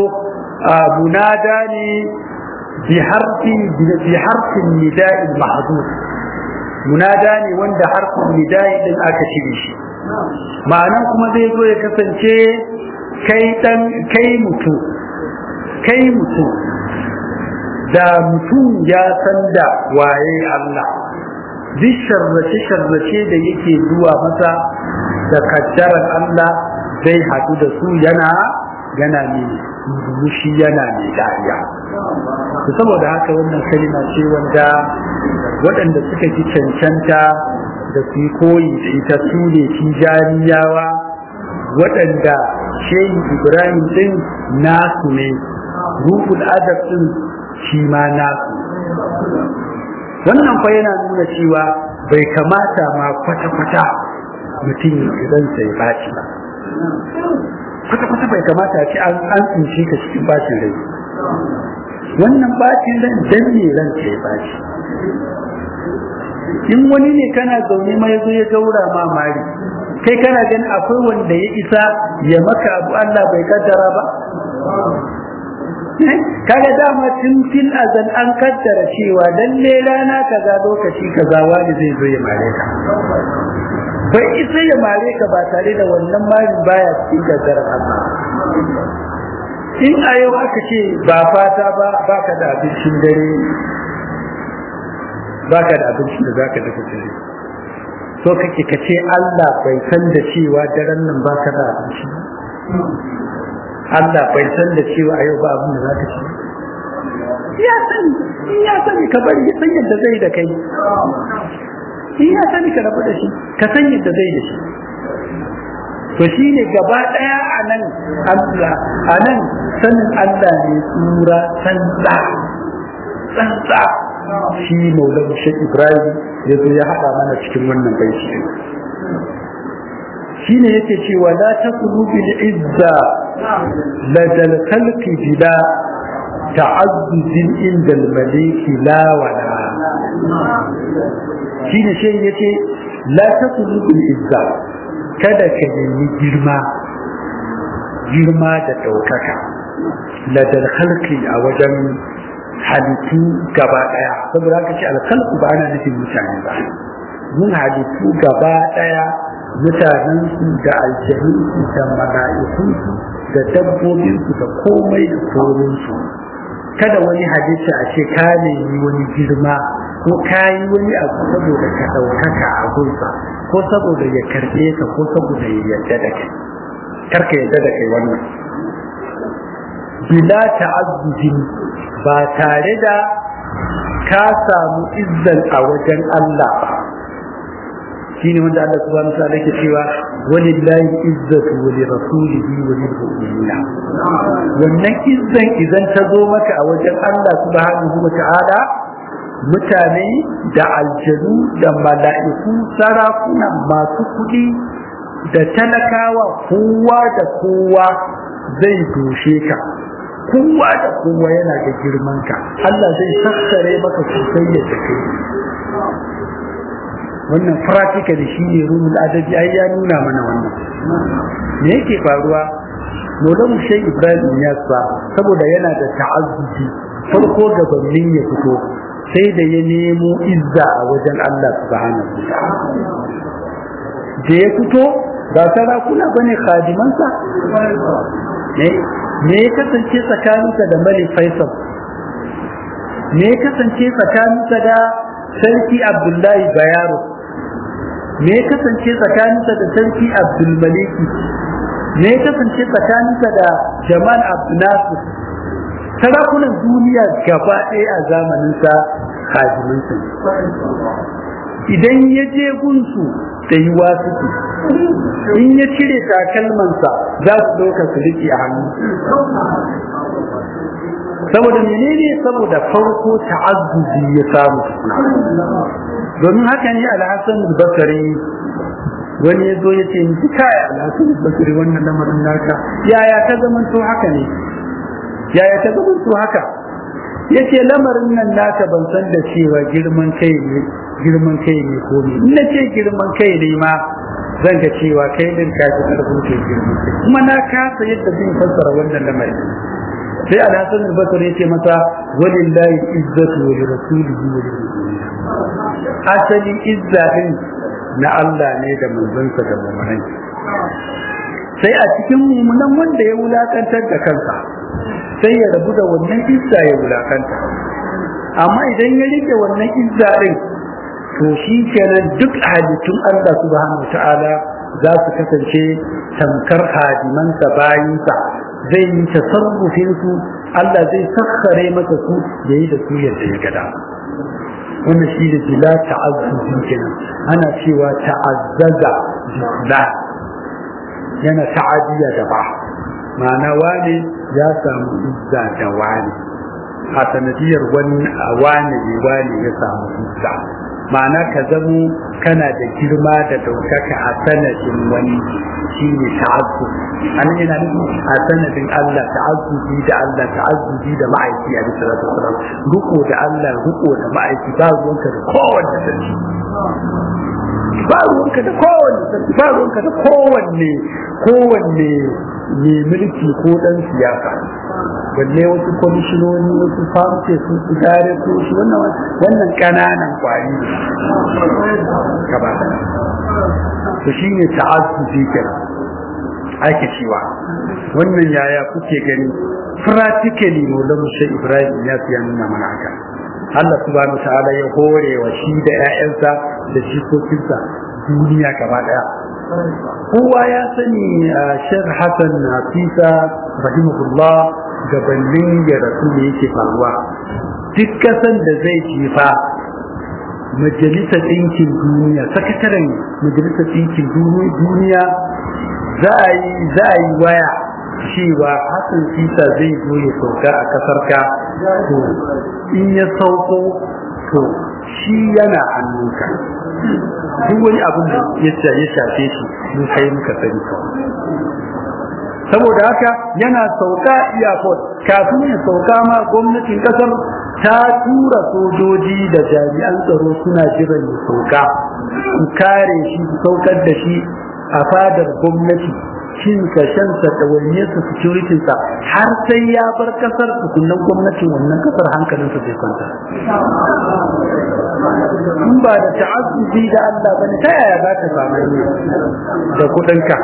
منادى بحرف بحرف النداء المحذوف munada ne wanda harfin nida'i din aka cire shi ma'anan kuma zai zo ya kasance kai dan kai mutum kai mutum da mutum ya san da waye Allah duk sharrace sharrace da yake zuwa masa da kaddarar Allah zai haɗu da su yana yana ne mushi yana ne dariya saboda haka wannan kalima ce wanda waɗanda suka ji cancanta da su yi koyi da ita su ne tijaniyawa waɗanda shehi ibrahim ɗin nasu ne ruhul adab ɗin shi ma nasu wannan fa yana nuna cewa bai kamata ma kwata-kwata mutum idan sai baci ba kwata-kwata bai kamata a ce an tsinci ka cikin bacin rai wannan bacin ran dan ne ran ka ya baci in wani ne kana zaune ma ya zo ya gaura ma mari kai kana ganin akwai wanda ya isa ya maka abu Allah bai kaddara ba kaga dama tun fil azan an kaddara cewa lalle rana kaza lokaci kaza wani zai zo ya mare ka bai isa ya mare ka ba tare da wannan marin baya cikin kaddarar Allah in a yau aka ce ba fata ba baka da abincin dare baka da abincin da zaka dafa dare so kake ka ce Allah bai san da cewa daren nan baka da abinci Allah bai san da cewa a yau ba abin da zaka ci ya sani in ya sani ka bari ya san yadda zai da kai in ya sani ka rabu da shi ka san yadda zai da shi to shi ne gaba ɗaya a nan Allah a nan sanin Allah ne tsura tsantsa tsantsa shi maulan shek ibrahim ya zo ya haɗa mana cikin wannan baiti shi ne yake cewa la taqulu bil izza ladal khalqi bila ta'azzuzin inda al maliki la wala shi ne shi yace la taqulu bil izza kada ka nemi girma girma da ɗaukaka ladal khalqi a wajen halittu gaba ɗaya saboda haka ce alkhalqu ba ana nufin mutane ba mun halittu gaba ɗaya mutanensu da aljanunsu da mala'ikunsu da dabbobinsu da komai da korinsu kada wani halitta a ce ka nemi wani girma ko ka yi wani abu saboda ka ɗaukaka a gunsa ko saboda ya karɓe ka ko saboda ya yarda da kai karka yarda da kai wannan bila ta'azzuzin ba tare da ka samu izzan a wajen Allah ba shine wanda Allah subhanahu wa ta'ala yake cewa walillahi izzatu wa lirasulihi wa lilmu'minina wannan izzan idan ta zo maka a wajen Allah subhanahu wa ta'ala mutane da aljanu da mala'iku sarakuna masu kuɗi da talakawa kowa da kowa zai doshe ka kowa da kowa yana da girman ka Allah zai sassare maka sosai yadda kai wannan practical shi ne ruhul adabi ai ya nuna mana wannan me yake faruwa Maulana Sheikh Ibrahim Yasa saboda yana da ta'azzuci farko gabanin ya fito sai da ya nemo izza a wajen Allah subhanahu da ya fito ba sarakuna bane khadimansa ne me ya kasance tsakaninsa da Malik Faisal me ya kasance tsakaninsa da Sarki Abdullahi Bayaro me ya kasance tsakaninsa da Sarki Abdul Maliki me ya kasance tsakaninsa da Jamal Abdul Nasir sarakunan duniya gaba ɗaya a zamaninsa hajimansa idan ya je gunsu da yi wasu in ya cire takalmansa za su ɗauka su riƙe a hannu saboda menene saboda farko ta'azzuzi ya samu domin haka ne alhassan basari wani ya zo ya ce ni kai alhassan basari wannan lamarin naka yaya ta zamanto haka ne yaya ta zama su haka yace lamarin nan naka ban san da cewa girman kai ne girman kai ne ko ne in ce girman kai ne ma zan ga cewa kai din ka ji karfin kai girman kai kuma na kasa yadda zan fassara wannan lamarin sai alhassan al-basri yace masa walillahi izzatu wa li rasulihi wa lil asali izza din na Allah ne da manzansa da mu'minai sai a cikin mummunan wanda ya wulakantar da kansa sai ya rabu da wannan izza ya wulakanta amma idan ya rike wannan izza din to shi kenan duk halittun Allah subhanahu ta'ala za su kasance tamkar hadimansa bayinsa zai yi tasarrufin su Allah zai sakkare masa su ya yi da su yadda ya gada wannan shi da bila ta'azzuzi kenan ana cewa ta'azzaza bila yana ta'adiyya da ba ma'ana wane ya samu izza da wane a sanadiyar wani wane ne wane ya samu izza ma'ana ka zamo kana da girma da daukaka a sanadin wani shi ne ta'azzu an yana nufi a sanadin Allah ta'azzubi da Allah ta'azzubi da ma'aiki a bisa da sallam ruko da Allah ruko da ma'aiki ba ruwanka da kowanne sarki ba ruwanka da kowanne sarki ba ruwanka da kowanne kowanne mai mulki ko dan siyasa balle wasu kwamishinoni wasu famce su su gare su shi wannan wannan kananan kwari gaba to shine ta'azzubi kenan ake cewa wannan yaya kuke gani practically maulan mushe ibrahim ya fiya nuna mana haka Allah subhanahu ta'ala ya hore wa shi da ƴaƴansa da jikokinsa duniya gaba daya kowa ya sani Sheikh Hassan Nafisa rahimahullah gabanin ya rasu ne yake faruwa duk kasan da zai jifa majalisar ɗinkin duniya sakataren majalisar ɗinkin duniya za a yi waya cewa Hassan Sisa zai zo ya sauka a kasar ka to in ya sauko to shi yana hannunka duk wani abin da ya shafe shi mun kai muka sani saboda haka yana sauka iyakot kafin ya sauka ma gwamnatin kasar ta tura sojoji da jami'an tsaro suna jiran ya sauka su kare shi su saukar da shi a fadar gwamnati cinsa shansa da wanyarsa securitinsa har sai ya bar kasar tukunan gwamnatin wannan kasar hankalinsa zai kwanta in ba da ta'azzubi da Allah bane ta yaya za ka samu da kudinka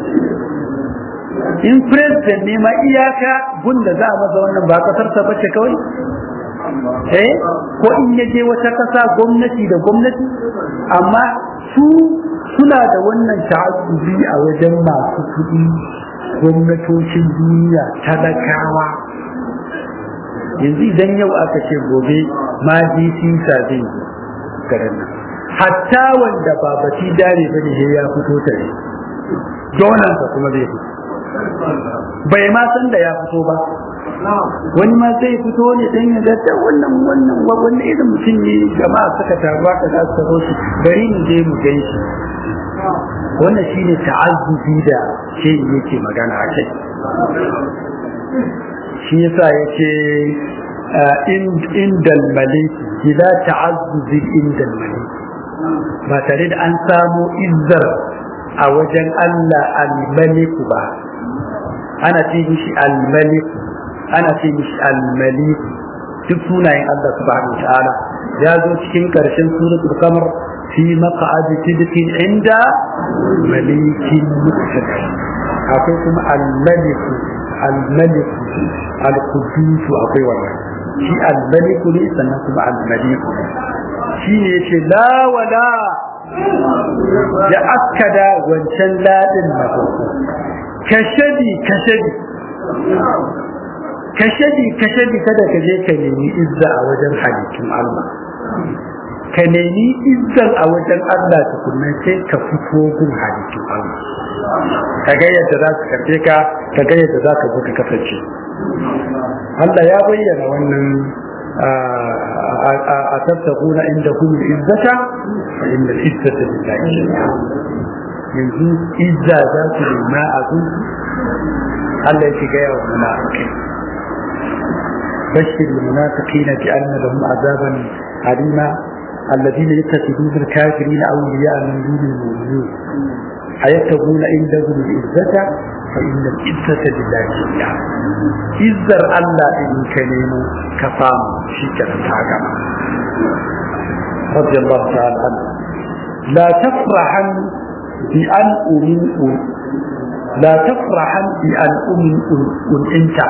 in president ne ma iyaka gunda za a masa wannan ba kasar ta bace kawai eh ko in ya je wata kasa gwamnati da gwamnati amma su suna da wannan ta'azzubi a wajen masu kuɗi gwamnatocin duniya talakawa yanzu idan yau aka ce gobe ma sisa zai garin nan hatta wanda ba bati dare ba ne ya fito tare donansa kuma zai fito bai ma san da ya fito ba wani ma zai fito ne dan ya ga ta wannan wannan wannan irin mutum ne jama'a suka taruwa ka za su shi bari mu je mu gai shi wannan shine ta'azzubi da shi yake magana a kai shi yasa yace indal malik ila ta'azzubi indal malik ba tare da an samu izzar a wajen Allah al-malik ba ana ce mishi al-malik ana ce mishi al-malik duk sunayen Allah subhanahu ta'ala ya zo cikin karshen suratul qamar fi maq'adi sidqin inda malikin muqtadir akwai kuma al-malik al-malik al-qudus akwai wannan shi al-malik ne sannan kuma al-malik shi ne yace la wala ya akkada wancan ladin na farko kashadi kashadi kashadi kashadi kada ka je ka nemi izza a wajen halittun Allah ka nemi izzan a wajen Allah tukunna sai ka fito gun halittun Allah ka ga yadda za su karfe ka ka ga yadda za ka zo ka kasance Allah ya bayyana wannan a tattakuna inda kuma izzata fa inda izzata lillahi yanzu izza za su nema a gun Allah ya shiga yawan munafikai بشر المنافقين بأن لهم عذابا أليما الذين يتخذون الكافرين أولياء من دون المؤمنين أيتبون عندهم العزة فإن العزة لله جميعا إزر الله إن كنينو كفام شكرا تاغما radiyallahu ta'ala anhu la tafrahan bi an umin la tafrahan bi an umin un'inta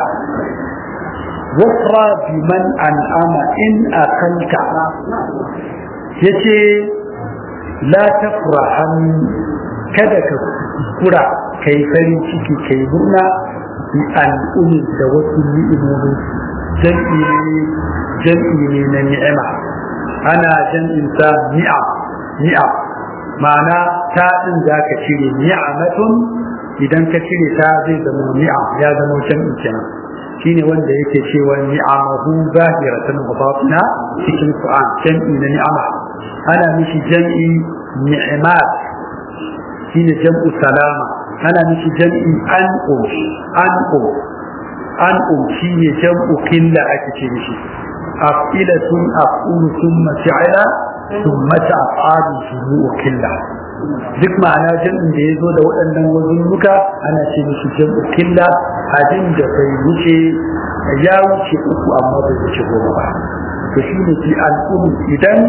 wafra bi man an'ama in akalta yace la tafrahan kada ka kura kai farin ciki kai murna bi al'ummi da wasu ni'imomi jam'i ne jam'i ne na ni'ima ana jam'in sa ni'am ni'am ma'ana ta din da ka cire ni'amatun idan ka cire ta zai zama ni'am ya zama jam'i kenan shine wanda yake cewa ni'amahu zahiratan wa batina cikin Qur'an jam'i na ni'ama ana mishi jam'i ni'imat shine jam'u salama ana mishi jam'i an'um an'um an'um shine jam'u killa ake ce mishi afilatun aqulu thumma fi'ala thumma ta'alu shuru'u killa duk ma'ana jam'in da ya zo da waɗannan wazunnuka ana ce mishi jam'u killa abin da bai wuce ya wuce uku amma bai wuce goma ba to shine fi al'um idan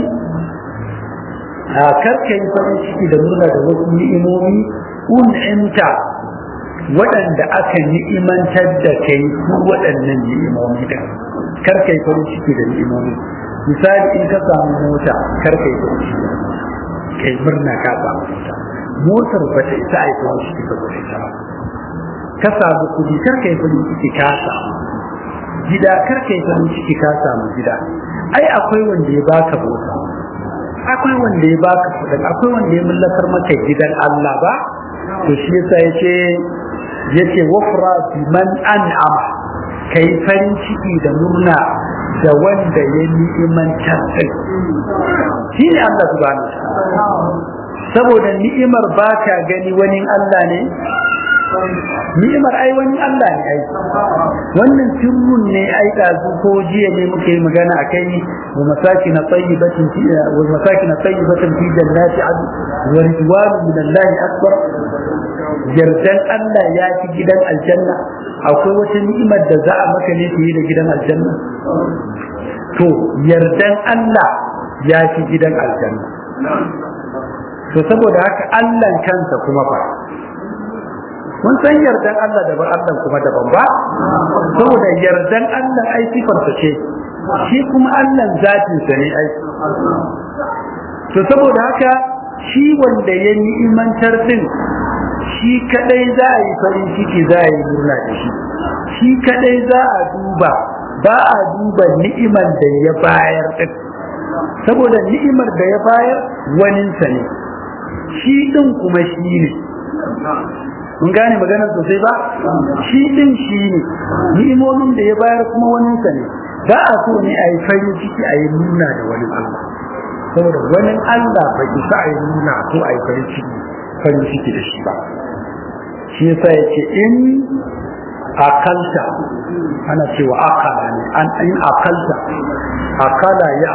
a karka yi farin ciki da murna da wasu ni'imomi un'imta waɗanda aka ni'imantar da kai su waɗannan ni'imomi da karka yi farin ciki da ni'imomi misali in ka samu mota karka yi farin ciki kai murna ka samu mota motar ba ta isa a yi farin ciki saboda ita ba ka samu kuɗi karka yi farin ciki ka samu gida karka yi farin ciki ka samu gida ai akwai wanda ya baka mota akwai wanda ya baka kudin akwai wanda ya mallakar maka gidan Allah ba to shi yasa yace yace wafra bi man an'ama kai farin ciki da murna da wanda ya ni'imantar kai shi ne Allah subhanahu saboda ni'imar baka gani wani Allah ne ni'imar ai wani Allah ne ai wannan sirrun ne ai dazu ko jiya ne muka yi magana akai wa masakin tayyibatin fi wa masakin tayyibatin fi jannati adn wa ridwan min Allah akbar yardan Allah ya fi gidan aljanna akwai wata ni'imar da za a maka ne fiye da gidan aljanna to yardan Allah ya fi gidan aljanna to saboda haka Allah kansa kuma fa mun san yardan Allah daban Allah kuma daban ba saboda yardan Allah ai sifarsa ce shi kuma Allah zatin sa ne ai to saboda haka shi wanda ya ni'imantar din shi kadai za a yi farin ciki za a yi murna da shi shi kadai za a duba ba a duba ni'imar da ya bayar din saboda ni'imar da ya bayar waninsa ne shi din kuma shi ne mun gane maganar sosai ba shi din shi ne ni'imomin da ya bayar kuma waninsa ne ba a so ne a yi farin ciki a yi nuna da wani Allah saboda wani Allah bai isa a yi nuna ko a yi farin ciki farin ciki da shi ba shi yasa ya ce in akalta ana cewa akala ne an in akalta akala ya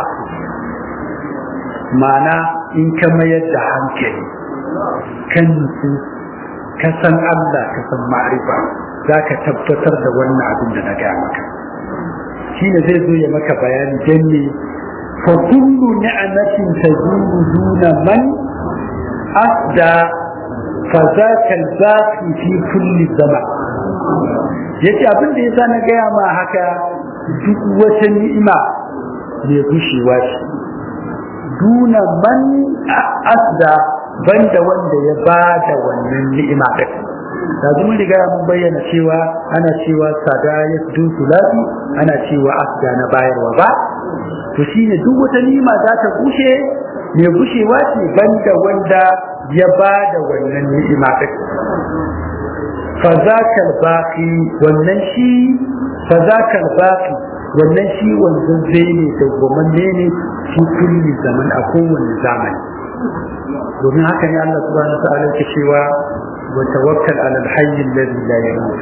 ma'ana in ka mayar da hankali kan nutsu ka san Allah ka san ma'arifa za ka tabbatar da wannan abin da na gaya maka shi ne zai zo ya maka bayani don ne fa kullu ni'amatin tazuru duna man asda fa zaka al-baqi fi kulli zaman yace abin da yasa na gaya ma haka duk wata ni'ima mai gushewa ce duna man asda banda wanda ya ba da wannan ni'ima ɗin da mun riga mun bayyana cewa ana cewa sada ya du sulati ana cewa asda na bayarwa ba to shine duk wata ni'ima za ta gushe mai gushewa ce banda wanda ya ba da wannan ni'ima ɗin fa zakal baqi wannan shi fa zakal baqi wannan shi wanzan zai ne da gomanne ne shi kulli zaman a kowane zamani domin haka ne Allah subhanahu wa ta'ala ke cewa wa tawakkal ala al-hayy alladhi la yamut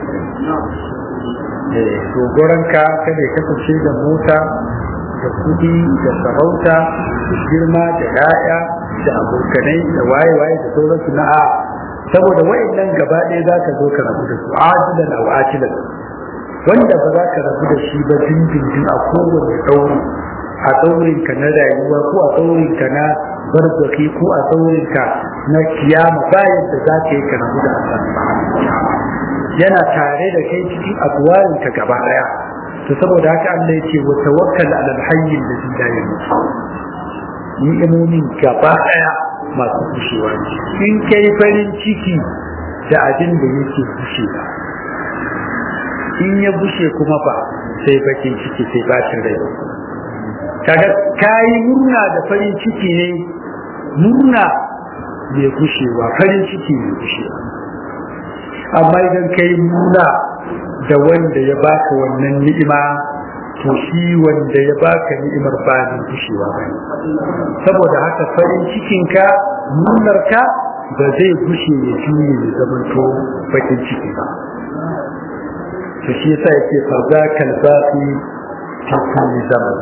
eh dogoranka kada ya kasance da mota da kudi da sarauta da girma da yaya da abokanai da waye waye da sauransu na a saboda wayannan gaba ɗaya za ka zo ka rabu da su ajilan aw ajilan wanda ba za ka rabu da shi ba dindindin a kowane ɗauri a tsaurinka na rayuwa ko a tsaurinka na barzaki ko a tsaurinka na kiyama bayan da za ka yi ka rabu da Allah yana tare da kai cikin abuwarinka gaba daya to saboda haka Allah ya ce wa tawakkal ala alhayy alladhi la yamut ni'imomin gaba daya masu kushewa ne in kai farin ciki da abin da yake kushewa in ya bushe kuma ba sai bakin ciki sai bacin rai kaga kayi murna da farin ciki ne murna mai gushewa farin ciki mai gushewa amma idan kai murna da wanda ya baka wannan ni'ima to shi wanda ya baka ni'imar ba ne gushewa ba saboda haka farin cikinka murnarka ba zai gushe ya juye ya zamanto bakin ciki ba to shi yasa yake farza kalbafi ta kulli zaman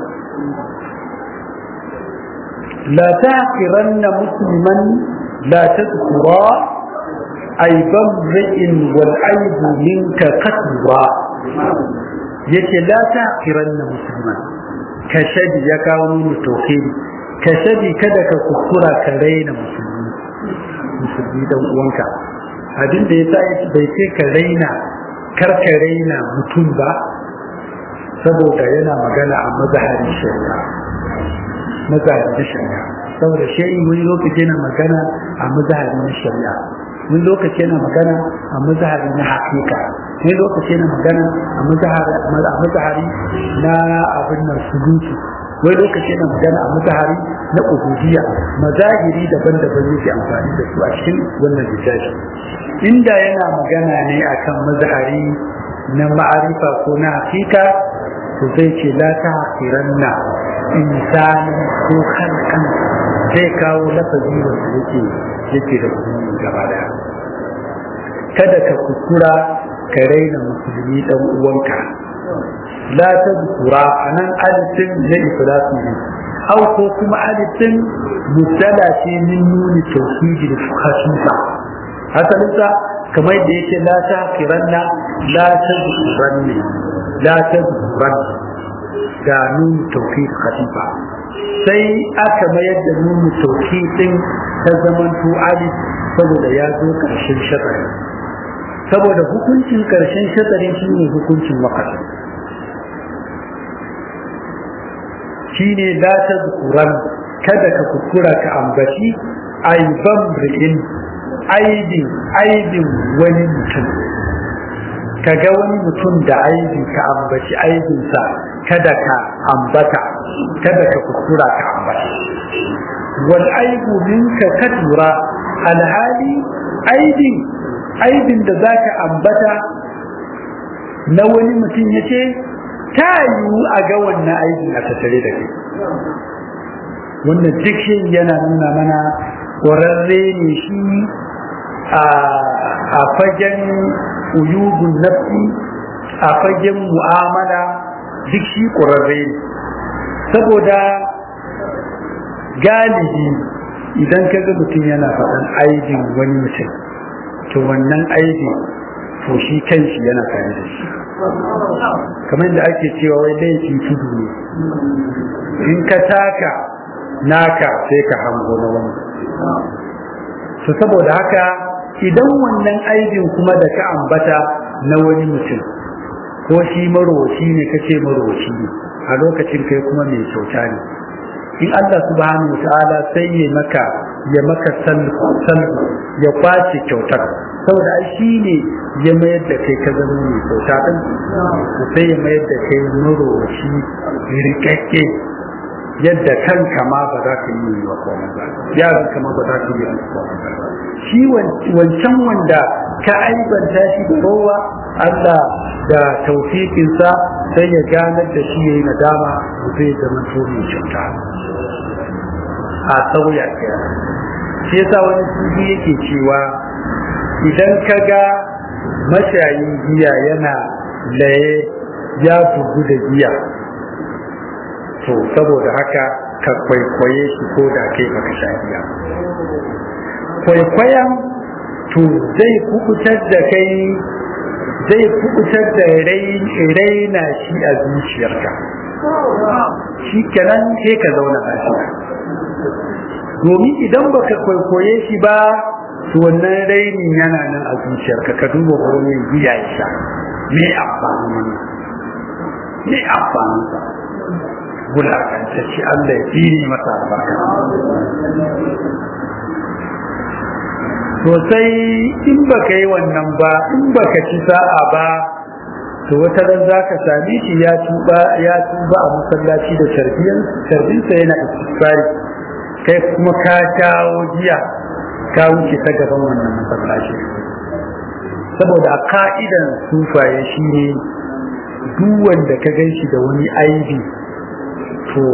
la taqiranna musliman la tadhkura aiban ra'in wal aibu minka kasra yace la taqiranna musliman kashadi ya kawo mu tauhidi kashadi kada ka kuskura ka raina musulmi musulmi dan uwanka abin da yasa bai ce ka raina karka raina mutum ba saboda yana magana a mazaharin shari'a mazaharin shari'a saboda shari'i wani lokaci yana magana a mazaharin shari'a wani lokaci yana magana a mazahari na hakika wani lokaci yana magana a mazahari na abin nan sulutu wani lokaci yana magana a mazahari na ubudiyya mazahiri daban-daban yake amfani da su a cikin wannan littafi inda yana magana ne akan mazahari na ma'arifa ko na hakika to zai ce la ta hakiranna insani ko halkan zai kawo lafazi wanda yake yake da kuma gaba daya kada ka kuskura ka raina musulmi dan uwanka la ta zukura anan alifin na iflasu ne au ko kuma alifin mutala ce min nuni tauhidi da khasisa hasalinsa kamar da yake la ta kiranna la ta zukuranni la ta zukuranni ga nuni tauhid khasifa sai aka mayar da nuni tauhid din ta zamanto alif saboda ya zo karshen shatsari saboda hukuncin karshen shatsari shi ne hukuncin wakati shi ne la ta zukuran kada ka kuskura ka ambaci aiban ri'in aibin aibin wani mutum kaga wani mutum da aibi ka ambaci aibinsa kada ka ambata kada ka kuskura ka ambata wal aibu minka katura alhali aibin aibin da zaka ambata na wani mutum yace ta yiwu a ga wannan aibin a tattare da kai wannan duk yana nuna mana ƙwararre ne shi a fagen uyubun nafsi a fagen mu'amala duk shi ƙwararre ne saboda galibi idan ka ga mutum yana faɗan aibin wani mutum to wannan aibin to shi kanshi yana tare da shi kamar da ake cewa wai laifin tudu ne in ka taka naka sai ka hango na wani to saboda haka idan wannan aibin kuma da ka ambata na wani mutum ko shi marowaci ne kace marowaci ne a lokacin kai kuma mai kyauta ne in Allah subhanahu wa ta'ala sai ya maka ya maka salbu ya kwace kyautar saboda ai shi ne ya mayar da kai ka zama mai kyauta din sai ya mayar da kai marowaci rikakke yadda kanka ma ba za ka yi wa komai ba yaran kama ba za ka yi wa komai ba shi wancan wanda ka aibanta shi da rowa Allah da taufikinsa sai ya ganar da shi yayi nadama zai zama to mai kyauta a sauya kira shi yasa wani sufi yake cewa idan ka ga mashayin giya yana laye ya bugu da giya to saboda haka ka kwaikwaye shi ko da kai baka sha giya kwaikwayon to zai kubutar da kai zai kubutar da raina shi a zuciyarka shi kenan sai ka zauna lafiya domin idan baka kwaikwaye shi ba to wannan rainin yana nan a zuciyarka ka duba wurin giya ya sha me amfanin wannan me amfanin sa wulakantacce Allah ya tsiri masa albarka sosai in baka yi wannan ba in baka ci sa'a ba to wata ran za ka same shi ya tuba ya tuba a masallaci da tarbiyyar tarbiyarsa yana istighfari kai kuma ka kawo jiya ka wuce ta gaban wannan masallaci saboda a ka'idan sufaye shine duk wanda ka gan shi da wani aibi to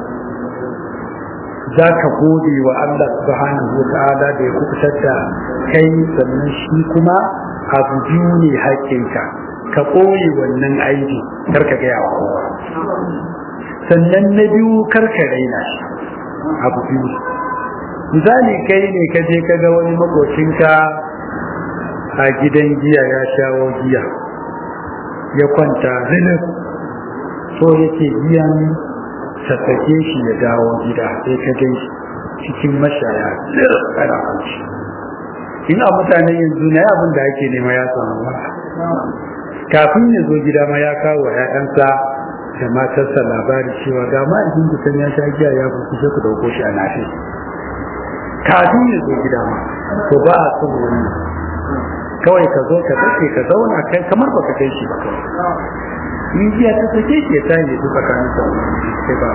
za ka gode wa Allah subhanahu wa ta'ala da ya kubutar da kai sannan shi kuma abu biyu ne haƙƙinka ka ɓoye wannan aibi kar ka gaya wa kowa sannan na biyu kar ka raina shi abu biyu misali kai ne ka je ka ga wani makocinka a gidan giya ya shawo giya ya kwanta zinir so yake giyan sassake shi ya dawo gida sai ka gai cikin mashaya zir kana kwanci in a mutanen yanzu na abin da ake nema ya samu ba kafin ya zo gida ma ya kawo ‘ya'yansa da matarsa labari cewa ga ma idan kusan ya sha giya ya kusa sai ku dauko shi a nafi kafin ya zo gida ma to ba a son wani kawai ka zo ka sake ka zauna kai kamar baka kai shi ba kawai in jiya ta sake shi ya tashi su tsakanin sa sai ba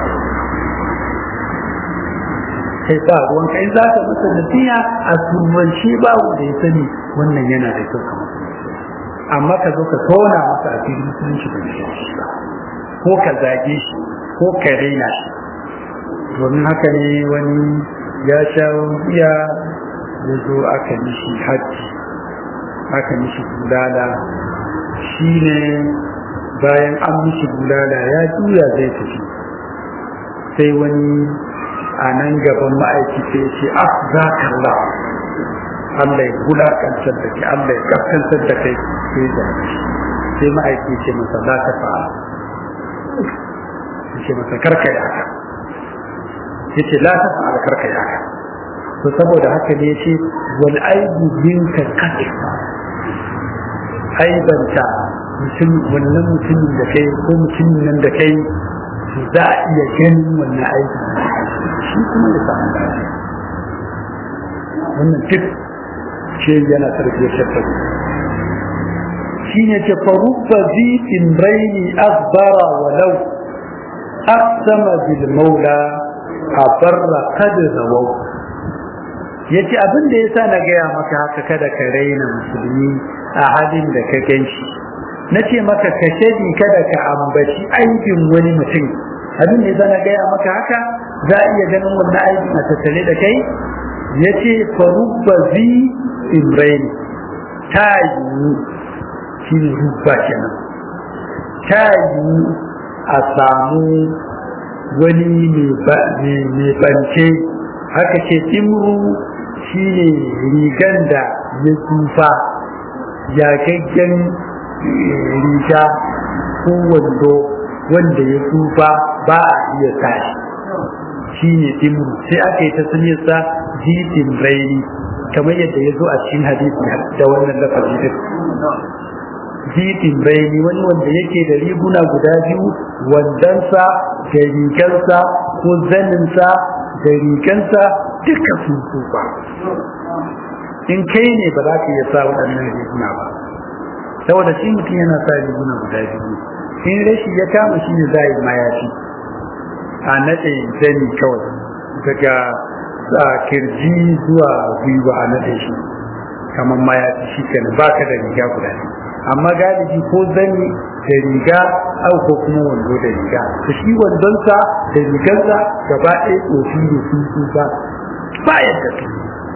sai ba ruwan kai za ka masa nasiha a turmance ba wanda ya sani wannan yana da kyau kamar amma ka zo ka tona masa a filin musulunci ba shi ba ko ka zage shi ko ka raina shi domin haka ne wani ya sha giya ya zo aka nishi hajji aka nishi bulala shi ne bayan an mishi bulala ya juya zai tafi sai wani a nan gaban ma'aikaci ya ce ah za ka Allah ya wulakantar da kai Allah ya kaskantar da kai sai da sai ma'aiki ce masa za ta fa'a ce masa karka ya haka ya ce la ta fa'a karka ya haka to saboda haka ne ce wal aibu minka katifa aibanta mutum wannan mutumin da kai ko mutumin nan da kai za a iya ganin wannan aikin shi kuma ya samu lafiya wannan duk ce yana tarbiyyar shafafi shi ne ce farubba zifin raini asbara walau aqsama bil maula a barra kada zawau ya ce abin da ya sa na gaya maka haka kada ka raina musulmi a halin da ka gan shi na ce maka ka shadi kada ka ambaci aibin wani mutum abin da ya sa na gaya maka haka za a iya ganin wannan aibin a tattare da kai ya ce farubba zi imraini ta yi shi ne rubba kenan ta yi a samu wani mai bance haka ce timru shi ne rigan da ya tsufa yagaggen riga ko wando wanda ya tsufa ba a iya tashi shi ne timru sai aka yi ta suniyarsa jitin raini kamar yadda ya zo a cikin hadisi da wannan lafazi din jitin raini wani wanda yake da riguna guda biyu wandansa da rigansa ko zaninsa da rigansa duka sun tsufa in kai ne ba za ka iya sa waɗannan riguna ba saboda shi mutum yana sa riguna guda biyu in rashi ya kama shi ne za a yi mayafi a naɗe zani kawai daga kirji zuwa gwiwa a naɗe shi kamar mayafi shi kenan ba ka da riga guda biyu amma galibi ko zani da riga au ko kuma wando da riga to shi wandonsa da rigarsa gaba ɗaya tsofi ne sun tsufa ba yadda su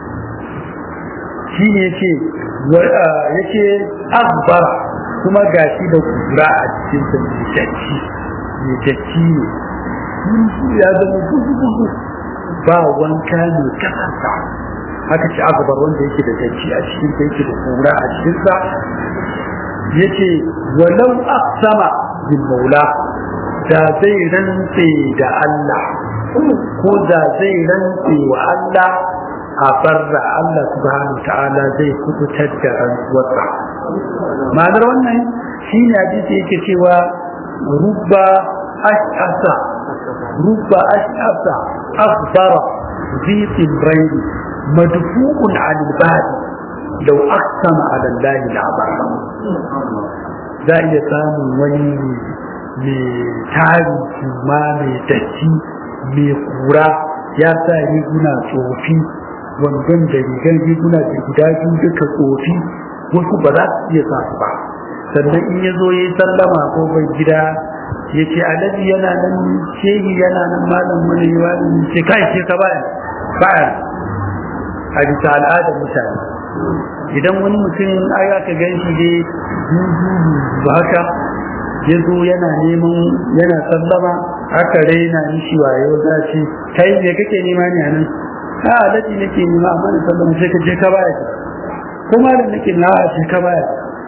shi ne ce yake akbar kuma gashi da kura a cikin sa mai datti mai datti ne ya zama gudu ba wanka ne kasanta haka ce akbar wanda yake da datti a cikin sa yake da kura a cikin sa yace walau aqsama bil maula da zai rantse da Allah ko da zai rantse wa Allah a barra Allah subhanahu ta'ala zai kubutar da rantsuwarsa ma'anar wannan shine hadisi yake cewa rubba ash'asa rubba ash'asa akhbara ذي الرين مدفوع عن الباب لو أقسم على الله لعبر za iya samun wani mai tari kuma mai datti mai kura ya sa riguna tsofi wandon da rigar riguna da guda biyu duka tsofi wasu ba za su iya sa su ba sannan in ya zo ya yi sallama ko bai gida ya ce alaji yana nan shehi yana nan malam wani wani ce kai ce ka bayan bayan a bisa al'adar mutane idan wani mutum ai aka gan shi dai ba haka ya zo yana neman yana sallama aka raina mishi wayo za ce kai me kake nema ne anan a alaji nake nema amma na sallama sai ka je ka baya kuma da nake na a ce ka baya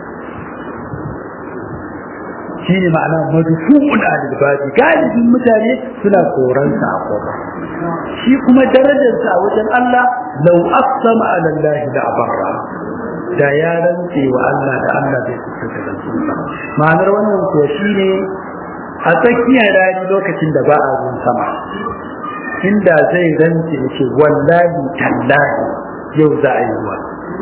shi ne ma'ana madufu'un alibadi galibin mutane suna koransa a kofa shi kuma darajarsa a wajen Allah lau aqsama ala Allah da abarra da ya rantse wa Allah da Allah zai kusa da rantsuwa ma'anar wannan kuwa shine a tsakiyar rani lokacin da ba a ruwan sama inda zai rantse ya ce wallahi tallahi yau za a yi ruwa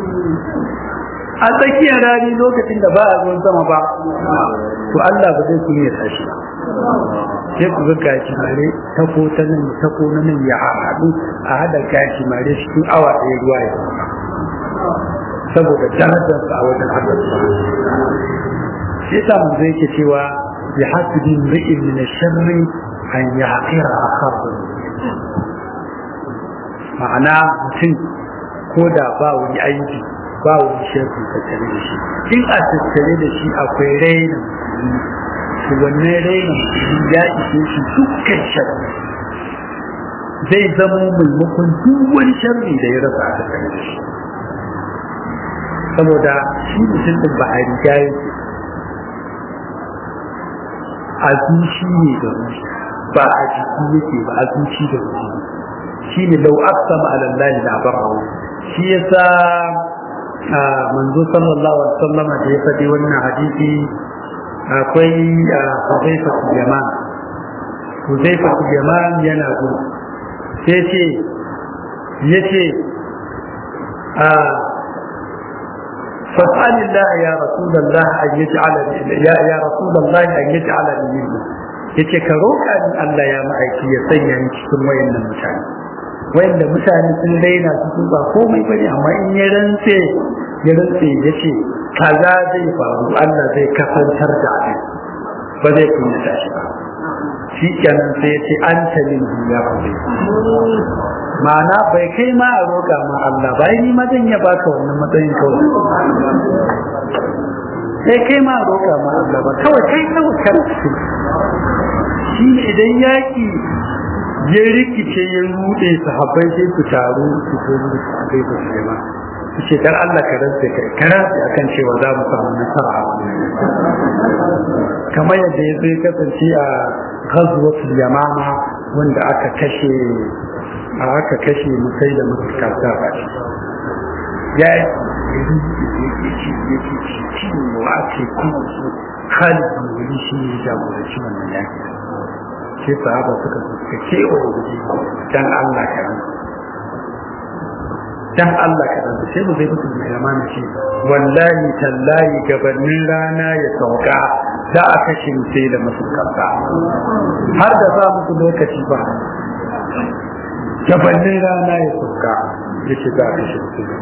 a tsakiyar rani lokacin da ba a ruwan sama ba to Allah ba zai kunya tashi ba sai ku ga gashi mare ta ko ta nan ta ko na nan ya haɗu a hada gashi mare cikin awa ɗaya ruwa ya saboda darajar a wajen Allah shi yasa mun zai ke cewa bi hasbi mri'in min sharri an yaqira akhahu ma'ana mutum ko da ba wani aiki ba wani sharri tattare da shi in a tattare da shi akwai raina to wannan raina ya ishe shi dukkan sharri zai zama maimakon duk wani sharri da ya rasa a tattare da shi saboda shi mutum din ba a riga yake a zuci ne da ruhi ba a jiki yake ba a zuci da ruhi shi ne lau aqsama ala Allah la barahu shi yasa manzo sallallahu alaihi wasallam da ya faɗi wannan hadisi akwai Hudayfa Yaman Hudayfa Yaman yana gudu sai ce yace a فاسأل الله يا رسول الله أن يجعل يا يا رسول الله أن يجعلني منه yace ka roƙa ni Allah ya ma'aiki ya sanya ni cikin wayannan mutane wayanda mutane sun daina su sun ba komai bane amma in ya rantse ya rantse yace kaza zai faru Allah zai kasantar da abin ba zai kunya tashi ba shi kenan sai yace anta min ya rabbi ma'ana bai kai ma a roƙa ma Allah ba ni ma zan ya baka wannan matsayin kawai sai kai ma a roƙa ma Allah ba kawai kai kawai kar shi ne idan yaki ya rikice ya rude sahabbai sai su taru su zo su kai su ce ma su ce dan Allah ka rantsa kai ka rantsa akan cewa za mu samu nasara a kamar yadda ya zai kasance a ghazwatul yamama wanda aka kashe a aka kashe musai da musu kasa ba shi ya yi ciwo ake kuma su khalid wuri shi ne jagoranci wannan yaki sai sahaba suka suka kewa wuri dan Allah ka ran dan Allah ka ran sai mu zai mutu da amana shi wallahi tallahi gabanin rana ya sauka za a kashe musai da musu kasa har da za musu lokaci ba gabanin rana ya sauka ya ce za a kashe mutum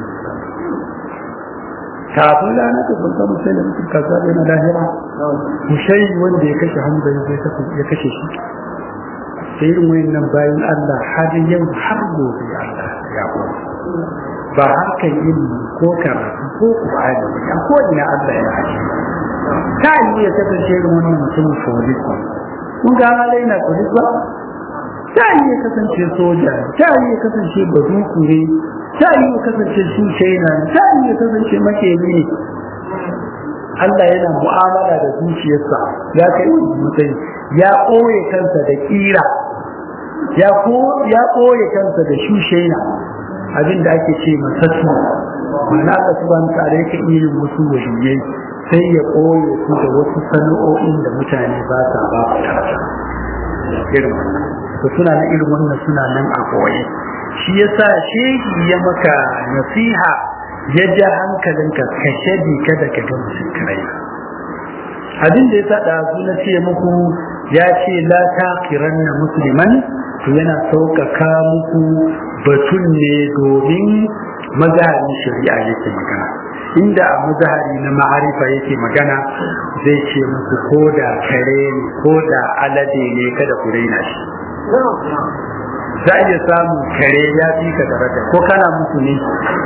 kafin rana ta sauka mutum da mutum kaza yana lahira mushai wanda ya kashe hamza ya kashe shi sai irin wayannan bayan Allah har yau har gobe Allah ya kuma ba harkar ilimi ko karatu ko Qur'ani ba ko ina Allah ya haƙi ta yi ya kasance irin wannan mutumin police kun ga halai na police ba ta yi ya kasance soja ta yi ya kasance bazuku ne ta yi ya kasance shi shaina ta yi ya kasance makemi ne Allah yana mu'amala da zuciyarsa ya kai wani matsayi ya ɓoye kansa da ƙira ya ɓoye kansa da shushaina abin da ake ce masassu mana ka su ban tare ka irin wasu wajiyai sai ya ɓoye su da wasu sana'o'in da mutane ba sa ba su tata irin wannan to suna nan irin wannan suna nan a ɓoye shi yasa shehi ya maka nasiha ya ja hankalinka ka shaɗi kada ka ga musulkai abin da ya sa ɗazu na ce muku ya ce la taqiranna musliman to yana sauƙaƙa muku batun ne domin mazaharin shari'a yake magana inda a mazahari na ma'arifa yake magana zai ce muku ko da kare ne ko da alade ne kada ku raina shi za a iya samun kare ya fi ka daraja ko kana musu ne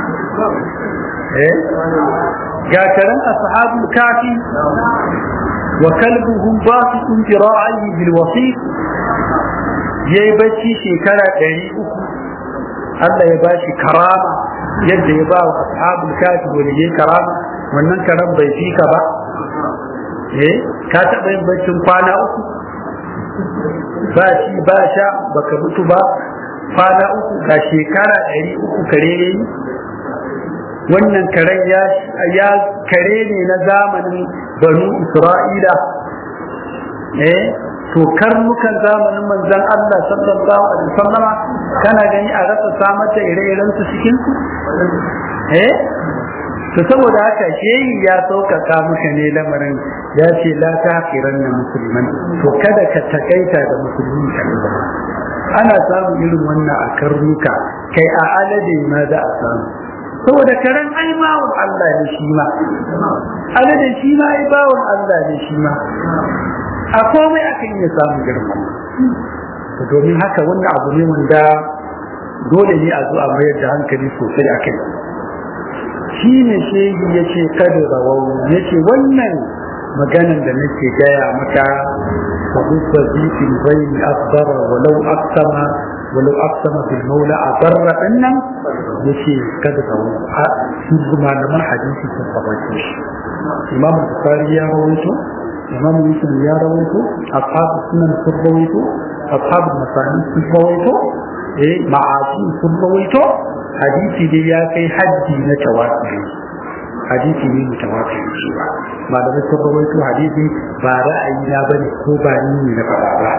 eh ga karen ashabul kafi wa kalbuhum basitun jira'ihi bil wasiq yayi bacci shekara 300 Allah ya bashi karama yadda ya ba wa ashabul kafi waliyai karama wannan karam bai fi ka ba eh ka taɓa yin baccin kwana uku ba shi ba sha baka mutu ba kwana uku ga shekara ɗari uku kare ne wannan karen ya kare ne na zamanin banu isra'ila eh to karnukan zamanin manzon Allah sallallahu alaihi wasallama kana gani a rasa samar da ire-iren su cikin su eh to saboda haka shehi ya sauƙaƙa muka ne lamarin ya ce la taqiran na musulman to kada ka takaita da musulmi kaɗai ana samun irin wannan a karnuka kai a alade ma za a samu saboda karen ai bawon Allah ne shi ma alade shi ma ai bawon Allah ne shi ma a komai aka iya samun girma to domin haka wannan abu ne wanda dole ne a zo a mayar da hankali sosai a kai shi ne shehi ya ce kada rawau ya ce wannan maganan da nake gaya maka فضد ذيك البين أصدر ولو أقسم ولو أقسم في المولى أضر أن يشي قد سوء ما لما حديث تفضلش إمام البخاري يا رويته إمام مسلم يا رويته أصحاب السنن رويته أصحاب المصانع رويته إيه معاصي رويته حديثي دي يا كي حدي نتواصل hadisi ne mutawatir shi ba malamai sun rawaito hadisi ba ra'ayi na bane ko ba ni ne na faɗa ba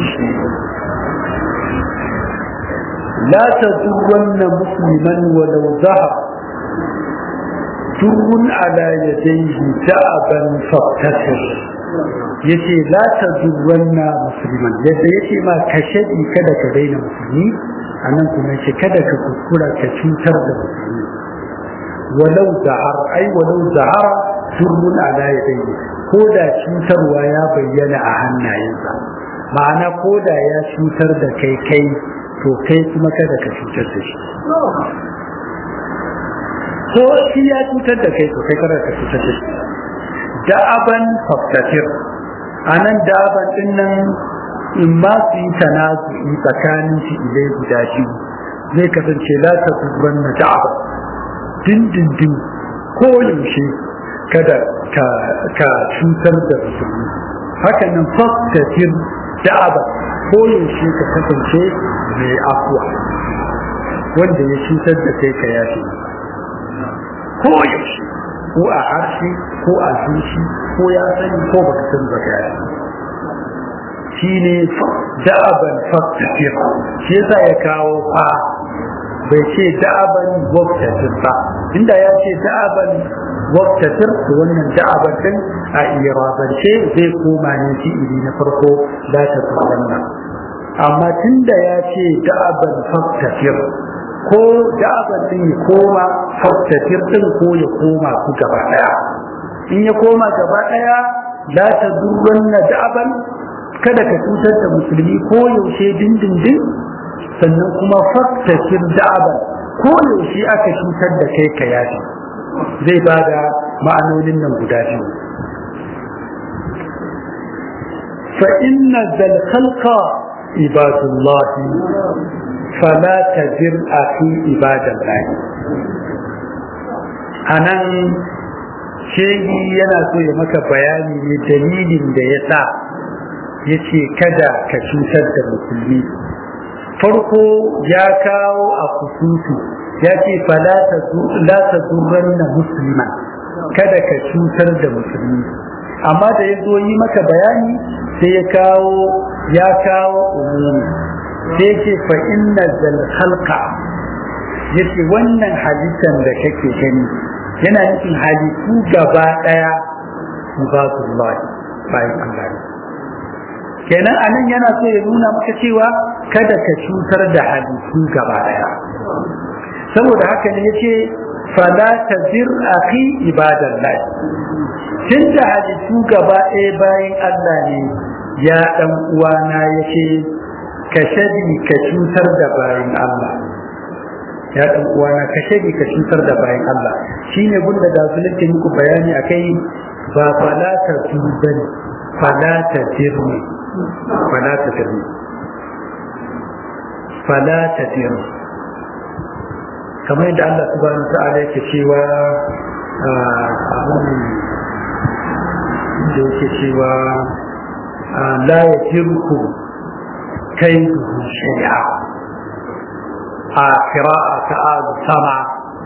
la tadurranna musliman walau zahar turun ala yadayhi da'aban faktasir yace la tadurranna musliman yadda yace ma ka shadi kada ka daina musulmi anan kuma yace kada ka kuskura ka cutar da musulmi walau zahar ai walau zahara turrun ala yadayhi ko da cutarwa ya bayyana a hannayensa ma'ana ko da ya cutar da kai kai to kai kuma kada ka cutar da shi ko shi ya cutar da kai to kai kada ka cutar da shi da'aban faktatir anan da'aban din nan in ma su yi tanazu'i tsakanin shi ilai guda biyu zai kasance la ta dubban na da'aban dindindin ko yaushe kada ka cutar da musulmi haka nan faktatir da'aba ko yaushe ka kasance mai afuwa wanda ya cutar da kai ka yafe ko yaushe ko a harshe ko a zuci ko ya sani ko baka san baka yafe shi ne da'aban faktatir shi yasa ya kawo fa bai ce da'aban waktatir ba inda ya ce da'aban waktatir to wannan da'aban din a irabance zai koma ne fi'ili na farko za ta tsawanna amma tunda ya ce da'aban faktatir ko da'aban din ya koma faktatir din ko ya koma su gaba daya in ya koma gaba daya la ta durranna da'aban kada ka cutar da musulmi ko yaushe dindindin sannan kuma faktasir da'aban ko yaushe aka cutar da kai ka yafi zai ba da ma'anonin nan guda biyu fa inna zal khalqa ibadullah fala tajir akhi ibadallah anan shehi yana so ya maka bayani ne dalilin da ya sa ya ce kada ka cutar da musulmi farko ya kawo a kusutu ya ce fala ta zurran na musulman kada ka cutar da musulmi amma da ya zo yi maka bayani sai ya kawo ya kawo umumi sai ce fa inna zal halqa yace wannan halittan da kake gani yana nufin halittu gaba daya ibadullah bayan Allah kenan anan yana so ya nuna maka cewa kada ka cutar da halittu gaba daya saboda haka ne yace fala tazir akhi ibadallah tunda halittu gaba ɗaya bayan Allah ne ya dan uwana yace ka shadi ka cutar da bayan Allah ya dan uwana ka shadi ka cutar da bayan Allah shine gunda da su nake muku bayani akai ba fala ta tubani fala ta tirni fala ta tirni fala ta tirni kamar yadda Allah subhanahu ta'ala yake cewa abin da yake cewa la yatirku kaiduhu shay'a a qira'a ta sama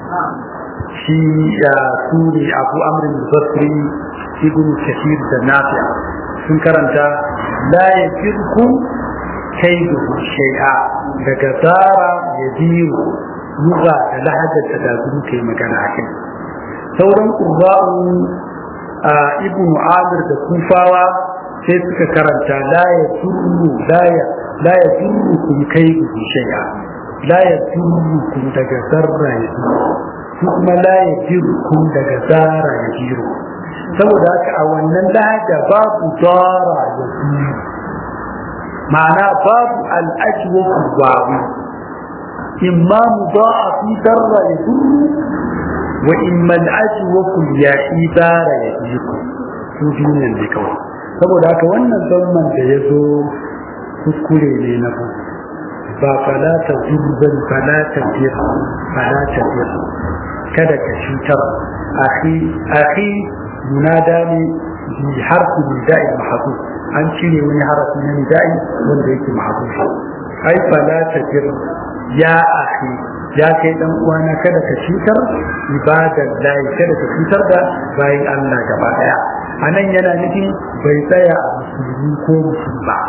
shi ya suri abu amrin basri ibn kathir da nafi sun karanta la yatirku kaiduhu shay'a daga zara yadiru lugha da lahajar da da su kai magana a kai sauran ƙurba'u a ibn amir da kufawa sai suka karanta la ya turru la ya la ya turru kun kai ku shay'a la ya turru kun daga zarra ya turru su kuma la ya jiru kun daga zara ya jiru saboda haka a wannan lahaja babu zara ya jiru ma'ana babu al'ajwa kurbawi إما مضاعف در يدر وإما الأجوف اليائبار يجيكم سجونا لكوي saboda haka wannan zamman da ya zo kuskure ne na bu ba falata zurban falata fir falata fir kada ka cutar akhi akhi munada ne bi harfi nida'i mahdu an cire wani harafi na nida'i wanda yake mahdu ai falata fir ya akhi ya kai dan uwana kada ka cutar ibadar lahi kada ka cutar da bayan Allah gaba daya anan yana nufin bai tsaya a musulmi ko musulma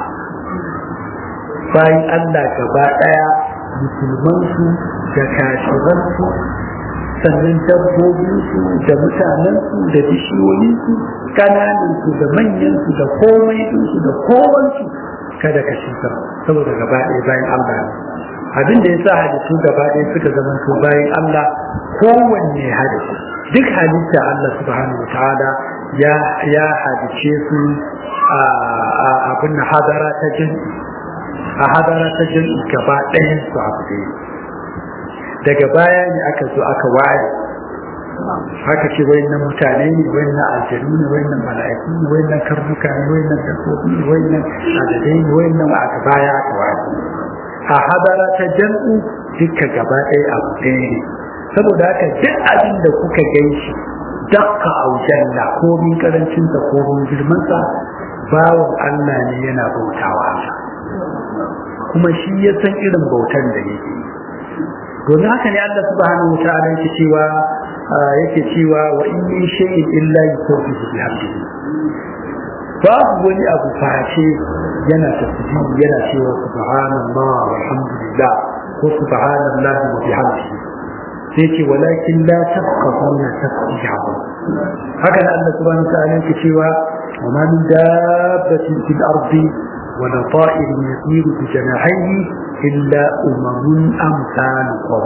bayan Allah gaba daya musulman su da kashiran su sannan dabbobin su da mutanen su da bishiyoyin su kananan su da manyan su da komai su da kowansu kada ka cutar saboda gaba ɗaya bayan Allah abin da ya sa halittu gaba ɗaya suka zama to bayan Allah kowanne halittu duk halitta Allah subhanahu ta'ala ya ya halice su a abin na hadara ta jin a hadara ta jin gaba ɗayan su abu ɗaya daga baya ne aka zo aka waye haka ce wayannan mutane ne wayannan aljanu ne wayannan mala'iku ne wayannan karnuka ne wayannan dabbobi ne wayannan adadai ne wayannan aka baya aka waye a hadara ta jam'u duka gaba ɗaya abu ɗaya ne saboda haka duk abin da kuka gan shi dakka aujanna ko min karancin sa ko min girman sa bawan Allah ne yana bautawa kuma shi ya san irin bautan da yake domin haka ne Allah subhanahu wataala yake cewa yake cewa wa in min shay'in illa yusabbihu bihamdihi babu wani abu face yana tasbihi yana cewa subhanallah walhamdulillah ko subhanallahi wa bihamdihi sai ce walakin la tafqahuna tasbihahu haka nan Allah subhanahu wa ta'ala yake cewa wa ma min dabbatin fil ardi wa la ta'irin yasiru bi janahihi illa umamun amsalukum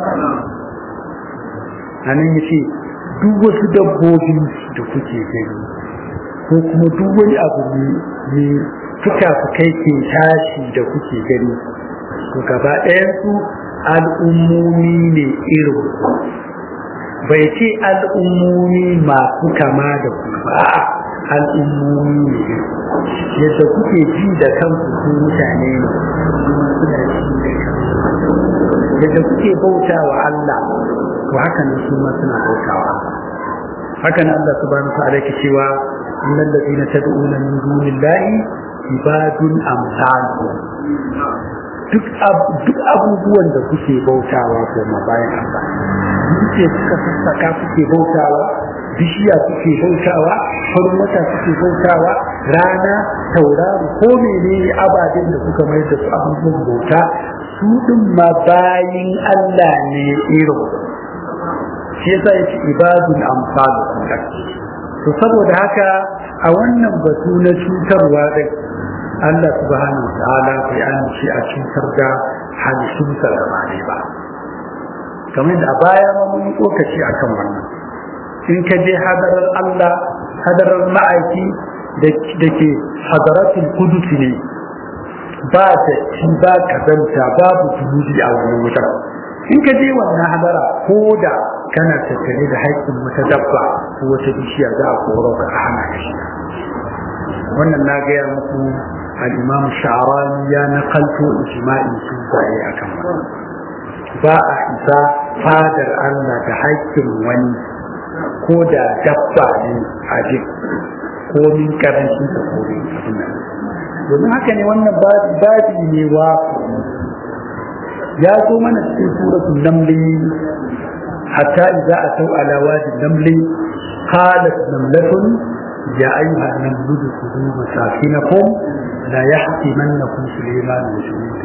anan yace duk wasu dabbobi da kuke gani ko kuma duk wani abu ne fuka-fukai ke tashi da kuke gani to gaba ɗayansu al'ummomi ne irin bai ce al'ummomi masu kama da ku ba al'ummomi ne yadda kuke ji da kanku su mutane ne suna ji da kanku yadda kuke bauta wa Allah to haka nan su ma suna bauta wa Allah haka nan Allah subhanahu wa ta'ala yake cewa innal ladina tad'una min dunillahi ibadun amsalu duk abubuwan da kuke bautawa kuma bayan Allah ce suka sassaka kuke bautawa bishiya kuke bautawa farin wata kuke bautawa rana tauraro ko menene ababen da kuka mai da su abubuwan bauta su din ma bayin Allah ne irin shi yasa yake ibadun amsalu to saboda haka a wannan batu na cutarwa din Allah subhanahu wa ta'ala bai amince a cutar da halittunsa da ba kamar da a baya ma mun yi tsokaci akan wannan in ka je hadarar Allah hadarar ma'aiki da ke hadaratul kudus ne ba da ci ba kazanta babu zunubi a wannan wutar in ka je wannan hadara ko da kana tattare da haƙƙin wata dabba ko wata bishiya za a koro ka a hana ka shi wannan na gaya muku al-imam sha'rani ya nakalto ijma'in su zai akan wannan ba a isa fadar Allah da haƙƙin wani ko da dabba ne a jik ko min karancin da ko min abin nan domin haka ne wannan babi ne wa ya zo mana cikin suratul namli hatta idza ataw ala wadi namli qalat namlatun ya ayyuha an-namlu khudhu masakinakum la yahtimannakum sulaiman wa junudu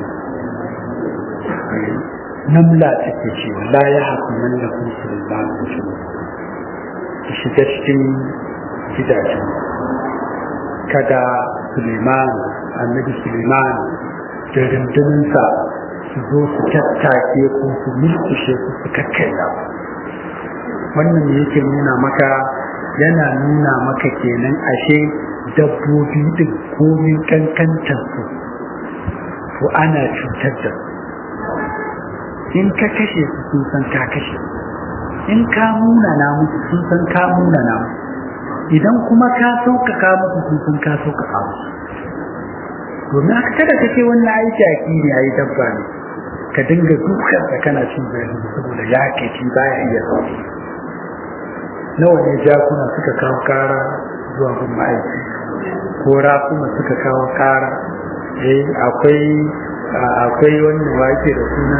namla take cewa la yahtimannakum sulaiman wa junudu ki shiga cikin gidajen kada Suleiman annabi Suleiman da runduninsa su zo su tattake ko su mulkushe ku su kakkaida wannan ne yake nuna maka yana nuna maka kenan ashe dabbobi din komin kankantar su to ana cutar da su in ka kashe su sun san ka kashe in ka munana musu sun san ka munana musu idan kuma ka sauƙaƙa musu sun san ka sauƙaƙa musu domin haka kada ka ce wannan ai jaki ne ai dabba ne ka dinga dukkan da kana cin zarafi saboda ya kaci baya iya sauki nawa ne jakuna suka kawo kara zuwa gun ma'aiki ko rakuma suka kawo kara eh akwai akwai wannan wake da suna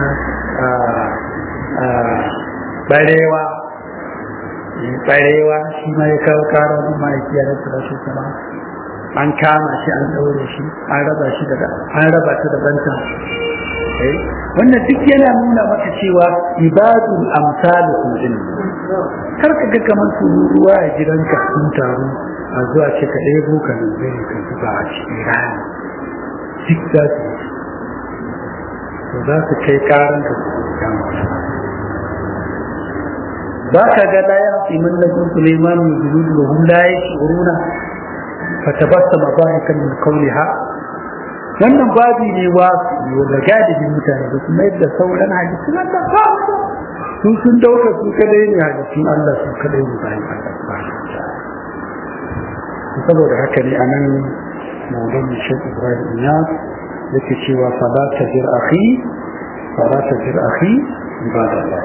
barewa barewa shi ma ya kawo kara gun ma'aiki ya rasa rashin sama an kama shi an ɗaure shi an raba shi daga an raba ta da banta wannan duk yana nuna maka cewa ibadul amsalukum din kar ka ga kamar su ruwa a gidanka sun taru a zuwa ce ka ɗebo ka nan zai ka zuba a cikin rani duk za su to za su kai karan ka su kama ba ka ga la ya fi man lakum sulaiman min julud wa hum la yashuruna fatabassama dhahikan min qawliha wannan babi ne wa da gadibin mutane da kuma yadda sauran hadisi na da su sun dauka su kadai ne hadisin Allah su kadai ne bayan Allah saboda haka ne anan maulan Sheikh Ibrahim Iyas yake cewa fala tajir akhi fala tajir akhi ibadallah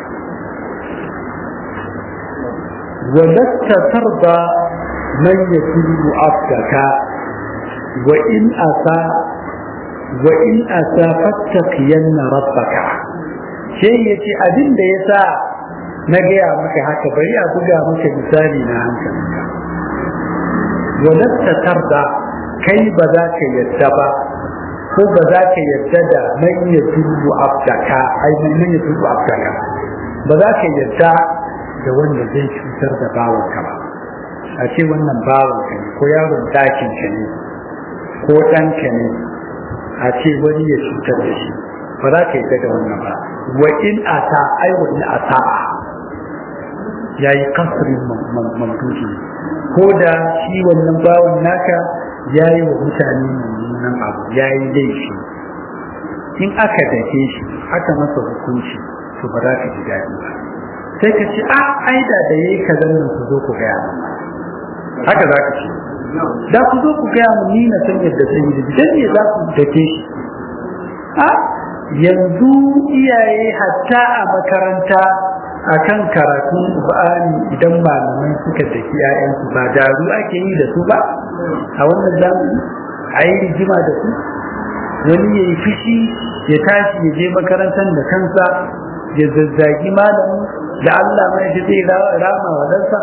ولست ترضى من يكون عبدك وإن أتى وإن أتى فاتقين ربك شيء يتي أدين da yasa na gaya maka haka bari a buga maka misali na hankalinka walatta tarda kai ba za ka yadda ba ko ba za ka yadda da man ya tubu abdaka ai man ya tubu abdaka ba za ka yadda da wanda zai cutar da bawanka ba a ce wannan bawanka ne ko yaron dakin ka ne ko ɗanka ne a ce wani ya cutar da shi ba za ka yi da wannan ba wa in ata ai wa in ata ya yi kasirin mamduki ko da shi wannan bawan naka ya yi wa mutane mummunan abu ya yi laifi in aka dake shi aka masa hukunci to ba za ka ji daɗi ba sai ka ce a aida da yayi kazan nan ku zo ku gaya haka za ka ce da ku zo ku gaya mu ni na san yadda zan yi da dan ne za ku dake shi a yanzu iyaye hatta a makaranta akan karatun Qur'ani idan malamai suka daki ƴaƴansu ba daru ake yi da su ba a wannan zamani a yi rigima da su wani ya yi fushi ya tashi ya je makarantar da kansa ya zazzagi malamin da Allah mai shi zai rama wa dansa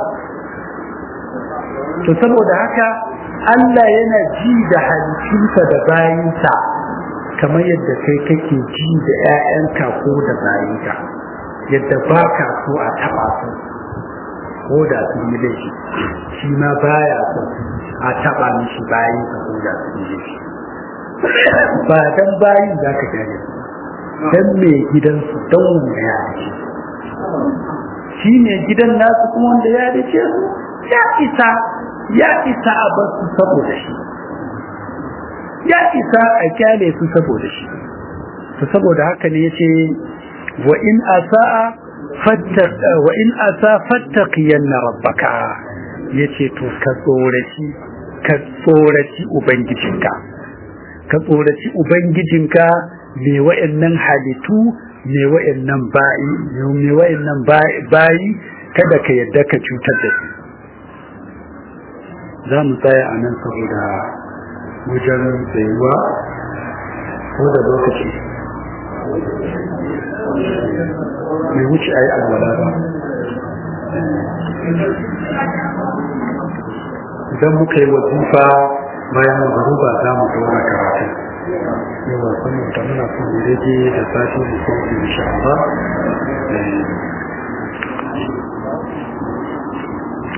to saboda haka Allah yana ji da halittunsa da bayinsa kamar yadda kai kake ji da 'ya'yanka ko da bayinka yadda ba ka so a taɓa su ko da sun yi laifi shi ma baya so a taɓa mishi bayinsa ko da sun yi laifi ba dan bayin za ka gane dan mai gidansu don wanda ya dace shi ne gidan nasu kuma wanda ya dace su ya isa ya isa a bar su saboda shi ya isa a kyale su saboda shi to saboda haka ne yace wa in asaa fattaq wa in asa fattaqiyanna rabbaka yace to ka tsoraci ka tsoraci ubangijinka ka tsoraci ubangijinka me wa'annan halittu me wa'annan bayi me wa'annan bayi kada ka yadda ka cutar da su za mu tsaya a nan saboda wajen tsayuwa ko da lokaci mai wuce a yi alwala ba idan muka yi wazifa bayan maruba za mu dora karatu yawa kuma da muna son rage da sati da sauki insha Allah